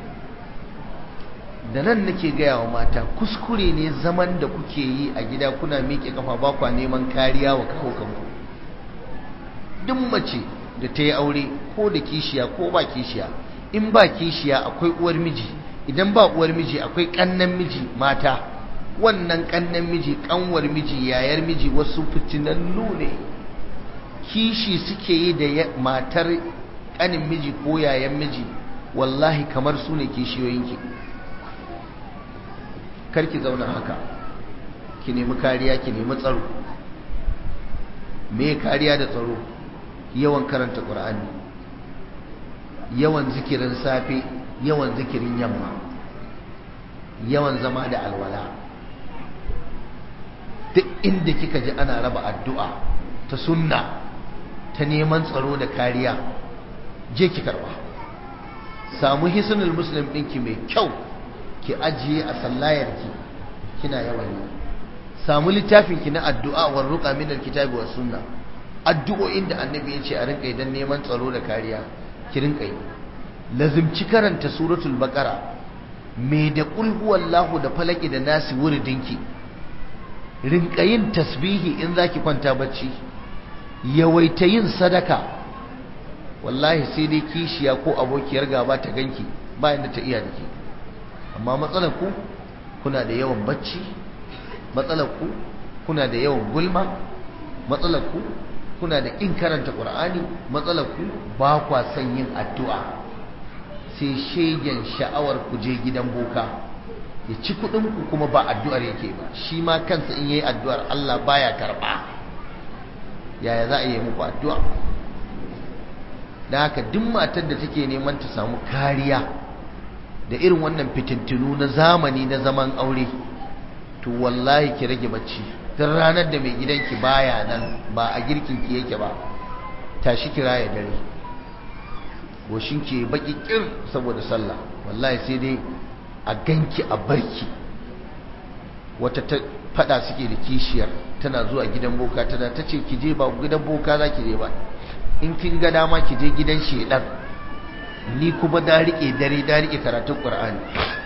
da nan nake gaya wa mata kuskure ne zaman da kuke yi a gida kuna miƙe kafa ba kwa neman kariya wa kawo kanku duk mace da ta yi aure ko da kishiya ko ba kishiya in ba kishiya akwai uwar miji idan ba uwar miji akwai ƙannan miji mata wannan ƙannan miji ƙanwar miji yayar miji wasu fitinannu ne kishi suke yi da matar ƙanin miji ko yayan miji wallahi kamar su ne kishiyoyinki karki zauna haka ki nemi kariya ki nemi tsaro me kariya da tsaro yawan karanta ƙur'ani yawan zikirin safe yawan zikirin yamma yawan zama da alwala duk inda kika ji ana raba addu'a ta sunna ta neman tsaro da kariya je ki karba samu hisnul muslim ɗinki mai kyau ki ajiye a sallayarki kina yawan yi samu littafinki na addu'a wa ruqa min alkitabi was sunna addu'o'in da annabi ya ce a rinka idan neman tsaro da kariya ki rinka yi lazimci karanta suratul baqara me da qul huwallahu da falaki da nasi wuridinki rinka yin tasbihi in zaki kwanta bacci yawaita yin sadaka wallahi sai dai kishiya ko abokiyar gaba ta ganki bayan da ta iya dake amma matsalar ku kuna da yawan bacci matsalar ku kuna da yawan gulma matsalar ku kuna da ƙin karanta ƙur'ani matsalar ku ba kwa son yin addu'a sai shegen sha'awar ku je gidan boka ya ci kuɗin ku kuma ba addu'ar yake ba shi ma kansa in yayi addu'ar Allah baya karɓa yaya za a yi muku addu'a da haka duk matar da take neman ta samu kariya da irin wannan fitintunu na zamani na zaman aure to wallahi ki rage bacci tun ranar da mai gidanki baya nan ba a girkinki yake ba tashi kira ya dare goshinki baki kir saboda sallah wallahi sai dai a ganki a barki wata ta fada suke da kishiyar tana zuwa gidan boka tana ta ce ki je ba gidan boka za ki je ba in kin ga dama ki je gidan shedan ni kuma da rike dare da rike karatun qur'ani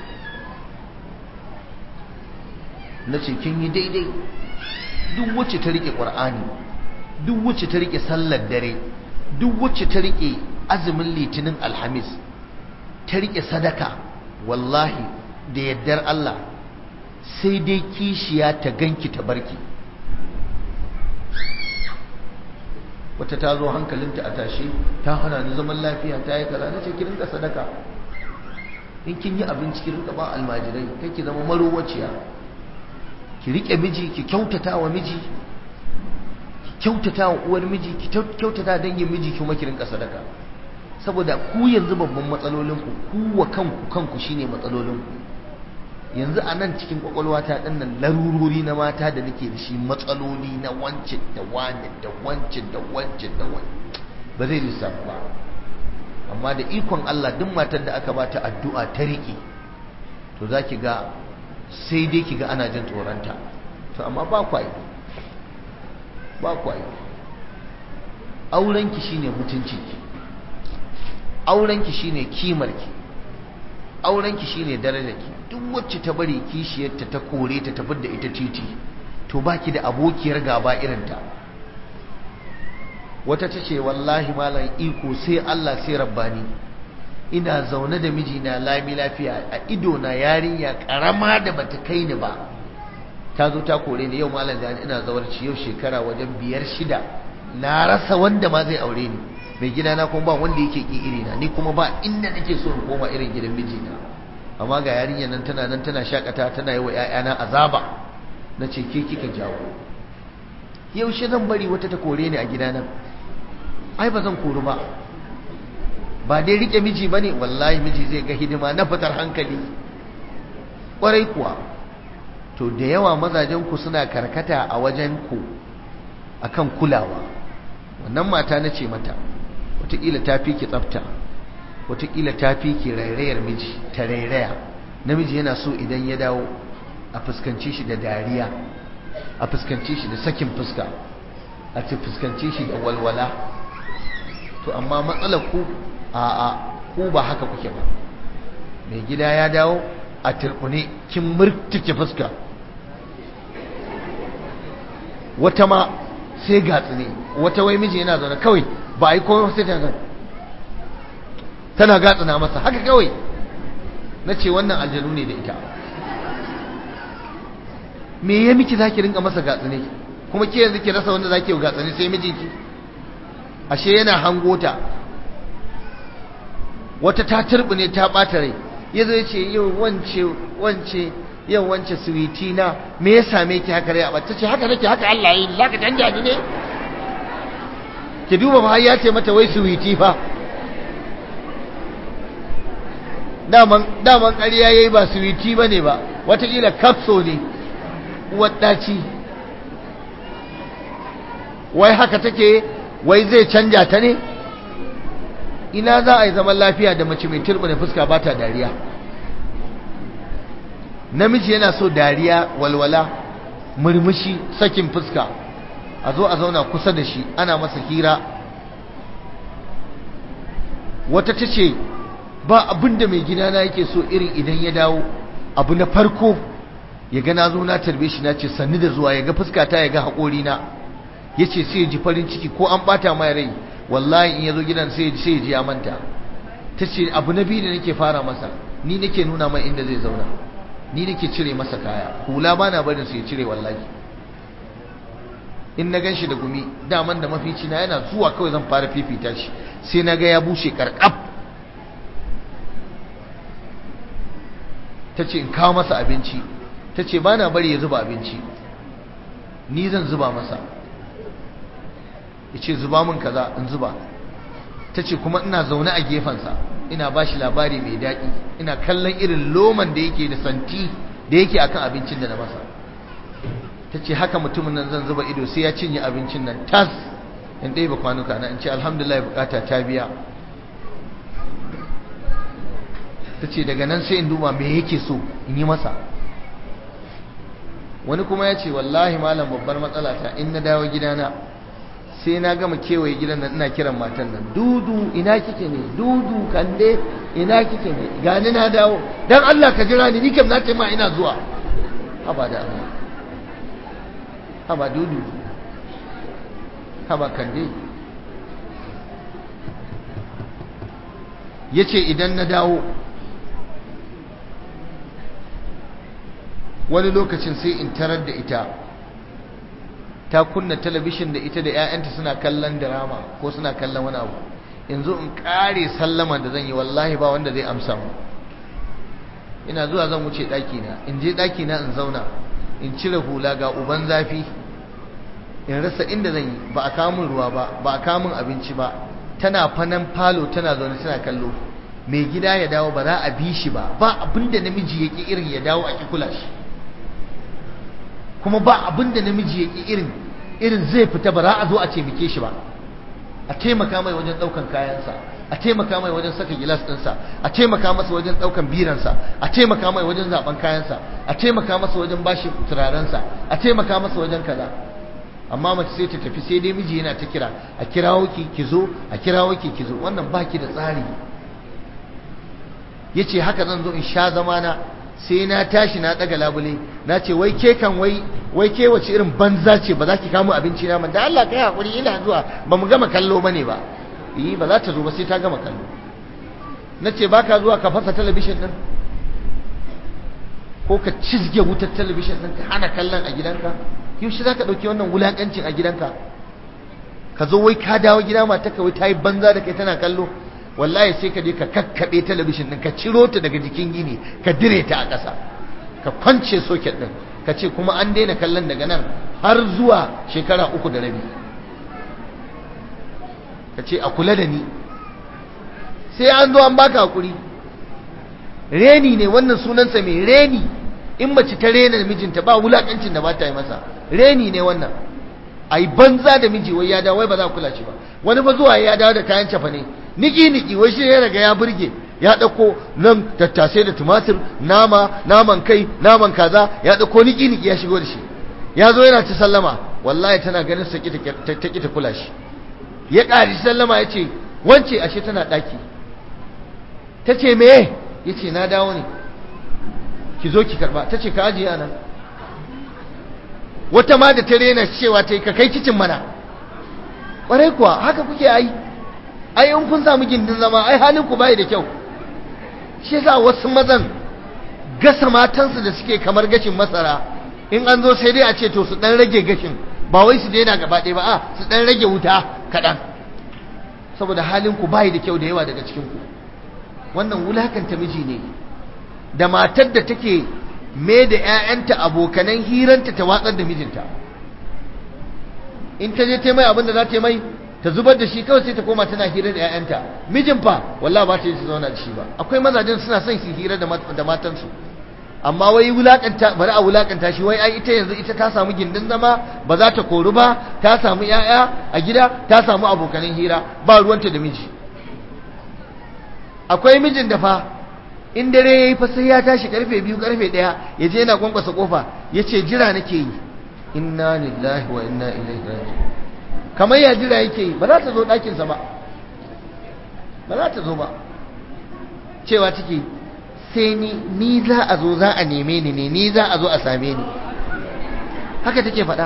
nace kin yi daidai duk wacce ta rike qur'ani duk wacce ta rike sallar dare duk wacce ta rike azumin litinin alhamis ta rike sadaka wallahi da yaddar Allah sai dai kishiya ta ganki ta barki wata ta zo hankalinta a tashe ta hana ni zaman lafiya ta yi kaza nace ki rinka sadaka in kin yi abinci ki rinka ba almajirai kai ki zama marowaciya ki rike miji ki kyautata wa miji ki kyautata wa uwar miji ki kyautata dangin miji kuma ki rinka sadaka saboda ku yanzu babban matsalolin ku ku wa kanku kanku shine matsalolin ku yanzu a nan cikin kwakwalwata ɗin nan larurori na mata da nake da shi matsaloli na wancin da wani da wancin da wancin da wani ba zai lissafa ba amma da ikon Allah duk matar da aka bata addu'a ta riƙe to za ki ga sai dai ki ga ana jin tsoronta to amma ba kwaye ba kwaye aurenki shine mutuncinki aurenki shine kimarki aurenki shine darajarki duk wacce ta bari kishiyarta ta kore ta tafi da ita titi to baki da abokiyar gaba irinta wata ta ce wallahi malam iko sai Allah sai rabbani ina zaune da mijina lami lafiya a ido na yarinya karama da bata kai ni ba ta zo ta kore ni yau malam da ina zawarci yau shekara wajen biyar shida na rasa wanda ma zai aure ni mai gidana kuma ba wanda yake ki irina ni kuma ba inda nake so in koma irin gidan mijina amma ga yarinyar nan tana nan tana shakata tana yi wa ƴaƴana azaba na ce ke kika jawo yaushe zan bari wata ta kore ni a gidana ai ba zan kori ba ba dai rike miji bane wallahi miji zai ga hidima na fitar hankali kwarai kuwa to da yawa mazajen ku suna karkata a wajen ku akan kulawa wannan mata na ce mata wataƙila ta fi ki tsafta wataƙila ta fi ki rairayar miji ta rairaya namiji yana so idan ya dawo a fuskanci shi da dariya a fuskanci shi da sakin fuska a fuskanci shi da walwala to amma matsalar ku a a ku ba haka kuke ba mai gida ya dawo a turbune kin murtuke fuska wata ma sai gatsi ne wata wai miji yana zaune kawai ba a yi komai sai ta zan tana gatsina masa haka kawai na ce wannan aljanu ne da ita me ya miki za ki rinka masa gatsine kuma ke yanzu ki rasa wanda za ki yi gatsine sai mijinki ashe yana hangota wata ta ne ta ɓata rai ya zo ya ce yau wance wance yau wance suwiti na me ya same ki haka rai a bata ce haka nake haka Allah yi za ka canja ni ne ki duba ba ya ce mata wai suwiti fa daman daman ƙarya yayi ba suwiti bane ba watakila kapso ne uwar ɗaci wai haka take wai zai canja ta ne ina za a yi zaman lafiya da mace mai turbina fuska ba ta dariya namiji yana so dariya walwala murmushi sakin fuska a zo a zauna kusa da shi ana masa hira wata ta ce ba abin da mai gidana yake so irin idan ya dawo abu na farko ya ga na zo na tarbe shi na ce sannu da zuwa ya ga fuskata ya ga haƙorina ya ce sai ya ji farin ciki ko an ɓata mai rai wallahi in ya zo gidan sai ya ji ya manta ta ce abu na biyu da nake fara masa ni nake nuna mai inda zai zauna ni nake cire masa kaya hula bana barin su ya cire wallahi in na ganshi da gumi daman da mafici na yana zuwa kawai zan fara fifita shi sai na ga ya bushe karkab ta ce in kawo masa abinci ta ce ba na bari ya zuba abinci ni zan zuba masa ya ce zuba min kaza in zuba ta ce kuma ina zaune a gefensa ina ba shi labari mai daɗi ina kallon irin loman da yake da santi da yake akan abincin da na masa ta ce haka mutumin nan zan zuba ido sai ya cinye abincin nan tas in ɗaya ba kwanuka na in ce alhamdulillah bukata ta biya ta ce daga nan sai in duba me yake so in yi masa wani kuma ya ce wallahi malam babbar matsala ta in na dawo gidana sai na gama kewaye gidan nan ina kiran matan nan dudu ina kike ne dudu kande ina kike ne gani na dawo dan Allah ka jira ni ni kam na ce ma ina zuwa haba da Allah haba dudu haba kande yace idan na dawo wani lokacin sai in tarar da ita ta kunna talabishin da ita da 'ya'yanta suna kallon drama ko suna kallon wani abu yanzu in kare sallama da zan yi wallahi ba wanda zai amsa mu ina zuwa zan wuce ɗakina in je ɗakina in zauna in cire hula ga uban zafi in rasa inda zan yi ba a kamun ruwa ba ba a kamun abinci ba tana fanan falo tana zaune tana kallo mai gida ya dawo ba za a bi shi ba ba abinda namiji ya ki irin ya dawo a ki kula shi kuma ba abinda namiji ya ki irin irin zai fita ba za a zo a taimake shi ba a taimaka mai wajen ɗaukan kayansa a taimaka mai wajen saka gilas ɗinsa a taimaka masa wajen ɗaukan biransa a taimaka mai wajen zaɓen kayansa a taimaka masa wajen bashi turarensa a taimaka masa wajen kaza amma mace sai ta tafi sai dai miji yana ta kira a kirawo ki ki zo a kirawo ki ki zo wannan baki da tsari yace haka zan zo in sha zamana sai na tashi na daga labule na ce wai ke kan wai wai ke wace irin banza ce ba za ki kamo abinci na man da Allah kai hakuri ina zuwa ba mu gama kallo bane ba yi ba za ta zo ba sai ta gama kallo na ce baka zuwa ka fasa talabishin din ko ka cizge wutar talabishin din ka hana kallon a gidanka yaushe za ka ɗauki wannan wulaƙancin a gidanka ka zo wai ka dawo gida mata ka wai ta yi banza da kai tana kallo wallahi sai ka je ka kakkaɓe talabishin ɗin ka ciro ta daga jikin gini ka dire ta a ƙasa ka kwance soket ɗin ka ce kuma an daina kallon daga nan har zuwa shekara uku da rabi ka ce a kula da ni sai an zo an baka hakuri reni ne wannan sunansa mai reni in mace ta rena mijinta ba wulakancin da ba ta yi masa reni ne wannan ai banza da miji wai ya dawo wai ba za kula shi ba wani ba zuwa ya dawo da kayan cafa ne niki niki wai shi ya riga ya burge ya dauko nan tattasai da tumatir nama naman kai naman kaza ya dauko niki niki ya shigo da shi ya zo yana ta sallama wallahi tana ganin sa ta ta ta kula shi ya ƙari sallama ya ce wance ashe tana ɗaki ta ce me ya ce na dawo ne ki zo ki karba ta ce ka ajiye nan wata ma da ta rena cewa ta yi ka kai kicin mana ƙwarai kuwa haka kuke ai ai in kun samu gindin zama ai halin ku bai da kyau shi yasa wasu mazan gasa matansu da suke kamar gashin masara in an zo sai dai a ce to su dan rage gashin ba wai su daina gaba ɗaya ba a su dan rage wuta kaɗan saboda halin ku bai da kyau da yawa daga cikin ku wannan wulakanta miji ne da matar da take me da 'ya'yanta abokanan hiranta ta watsar da mijinta in ta je ta mai abin da za ta mai ta zubar da shi kawai sai ta koma tana hira da 'ya'yanta mijin fa wallahi ba ta yi su zauna da shi ba akwai mazajen suna son su hira da matansu amma wai wulakanta bari a wulakanta shi wai ai ita yanzu ita ta samu gindin zama ba za ta koru ba ta samu 'ya'ya a gida ta samu abokanan hira ba ruwanta da miji akwai mijin da fa in dare yayi fa sai ya tashi karfe biyu karfe ɗaya ya je yana kwankwasa kofa ya ce jira nake yi inna lillahi wa inna ilaihi raji'un kamar ya jira yake yi ba za ta zo ɗakinsa ba ba za ta zo ba cewa take sai ni ni za a zo za a neme ni ne ni za a zo a same ni haka take faɗa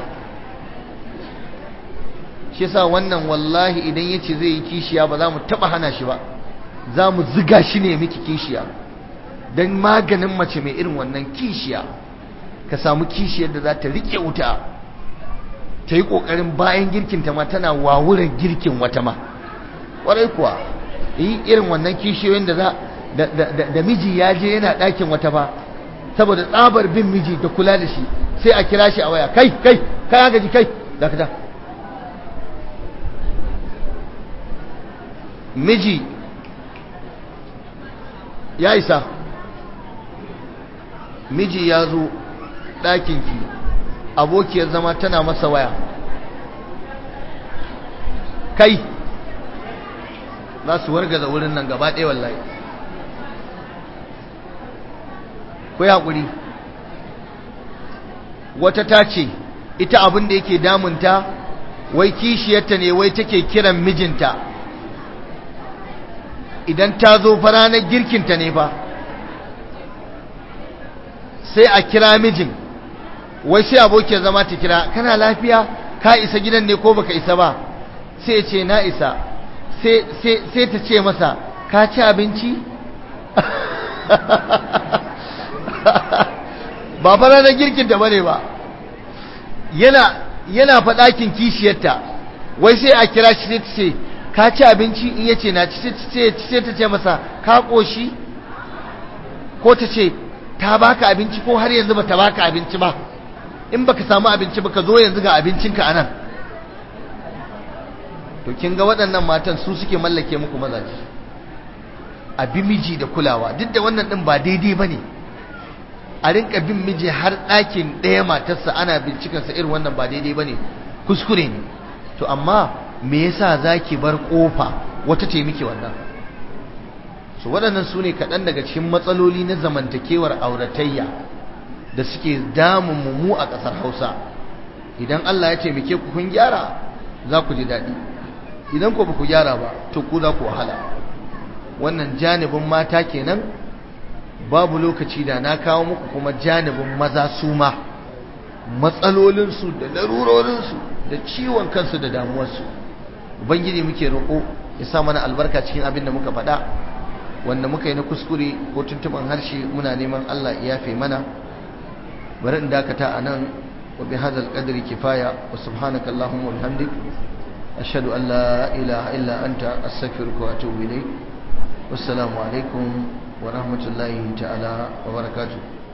shi yasa wannan wallahi idan yace zai yi kishiya ba za mu taɓa hana shi ba za mu ziga shi ne miki kishiya don maganin mace mai irin wannan kishiya ka samu kishiyar da za ta rike wuta ta yi ƙoƙarin bayan girkinta ma tana wawuran girkin wata ma ƙwarai kuwa yi irin wannan kishiyoyin da za da miji ya je yana ɗakin wata ba saboda tsabar bin miji da kula da shi sai a kira shi a waya kai kai kai ya gaji kai dakata miji ya isa miji ya zo ɗakinki abokiyar zama tana masa waya kai za su wargaza wurin nan gaba ɗaya wallahi ku haƙuri wata ta ce ita abin da yake damunta wai kishiyarta ne wai take kiran mijinta idan ta zo fa ranar girkinta ne fa sai a kira mijin wai sai abokiyar zama ta kira kana lafiya ka isa gidan ne ko baka isa ba sai ce na isa sai ta ce masa ka ci abinci ba fa ranar girkinta bane ba yana yana faɗakin kishiyarta wai sai a kira shi sai ta ce ka ci abinci in yace na ci sai ta ce masa ka ƙoshi ko ta ce ta baka abinci ko har yanzu ba ta baka abinci ba in baka samu abinci ba ka zo yanzu ga abincinka a nan to kin ga waɗannan matan su suke mallake muku mazaje abi miji da kulawa duk da wannan ɗin ba daidai ba ne a rinka bin miji har ɗakin ɗaya matarsa ana bincikansa irin wannan ba daidai ba ne kuskure ne to amma me yasa za ki bar ƙofa wata ce miki wannan su waɗannan su ne kaɗan daga cikin matsaloli na zamantakewar auratayya da suke damun mu a ƙasar hausa idan allah ya taimake ku kun gyara za ku ji daɗi idan ku ba ku gyara ba to ku za ku wahala wannan janibin mata kenan babu lokaci da na kawo muku kuma janibin maza su ma matsalolinsu da larurorinsu da ciwon kansu da damuwarsu ubangiji muke roƙo ya sa mana albarka cikin abin da muka faɗa wanda muka yi na kuskure ko tuntuban harshe muna neman Allah ya yafe mana bari in dakata a nan wa bi hadzal qadri kifaya wa subhanaka allahumma wa bihamdik ashhadu an la ilaha illa anta astaghfiruka wa atubu ilayk wassalamu alaikum wa rahmatullahi ta'ala wa barakatuh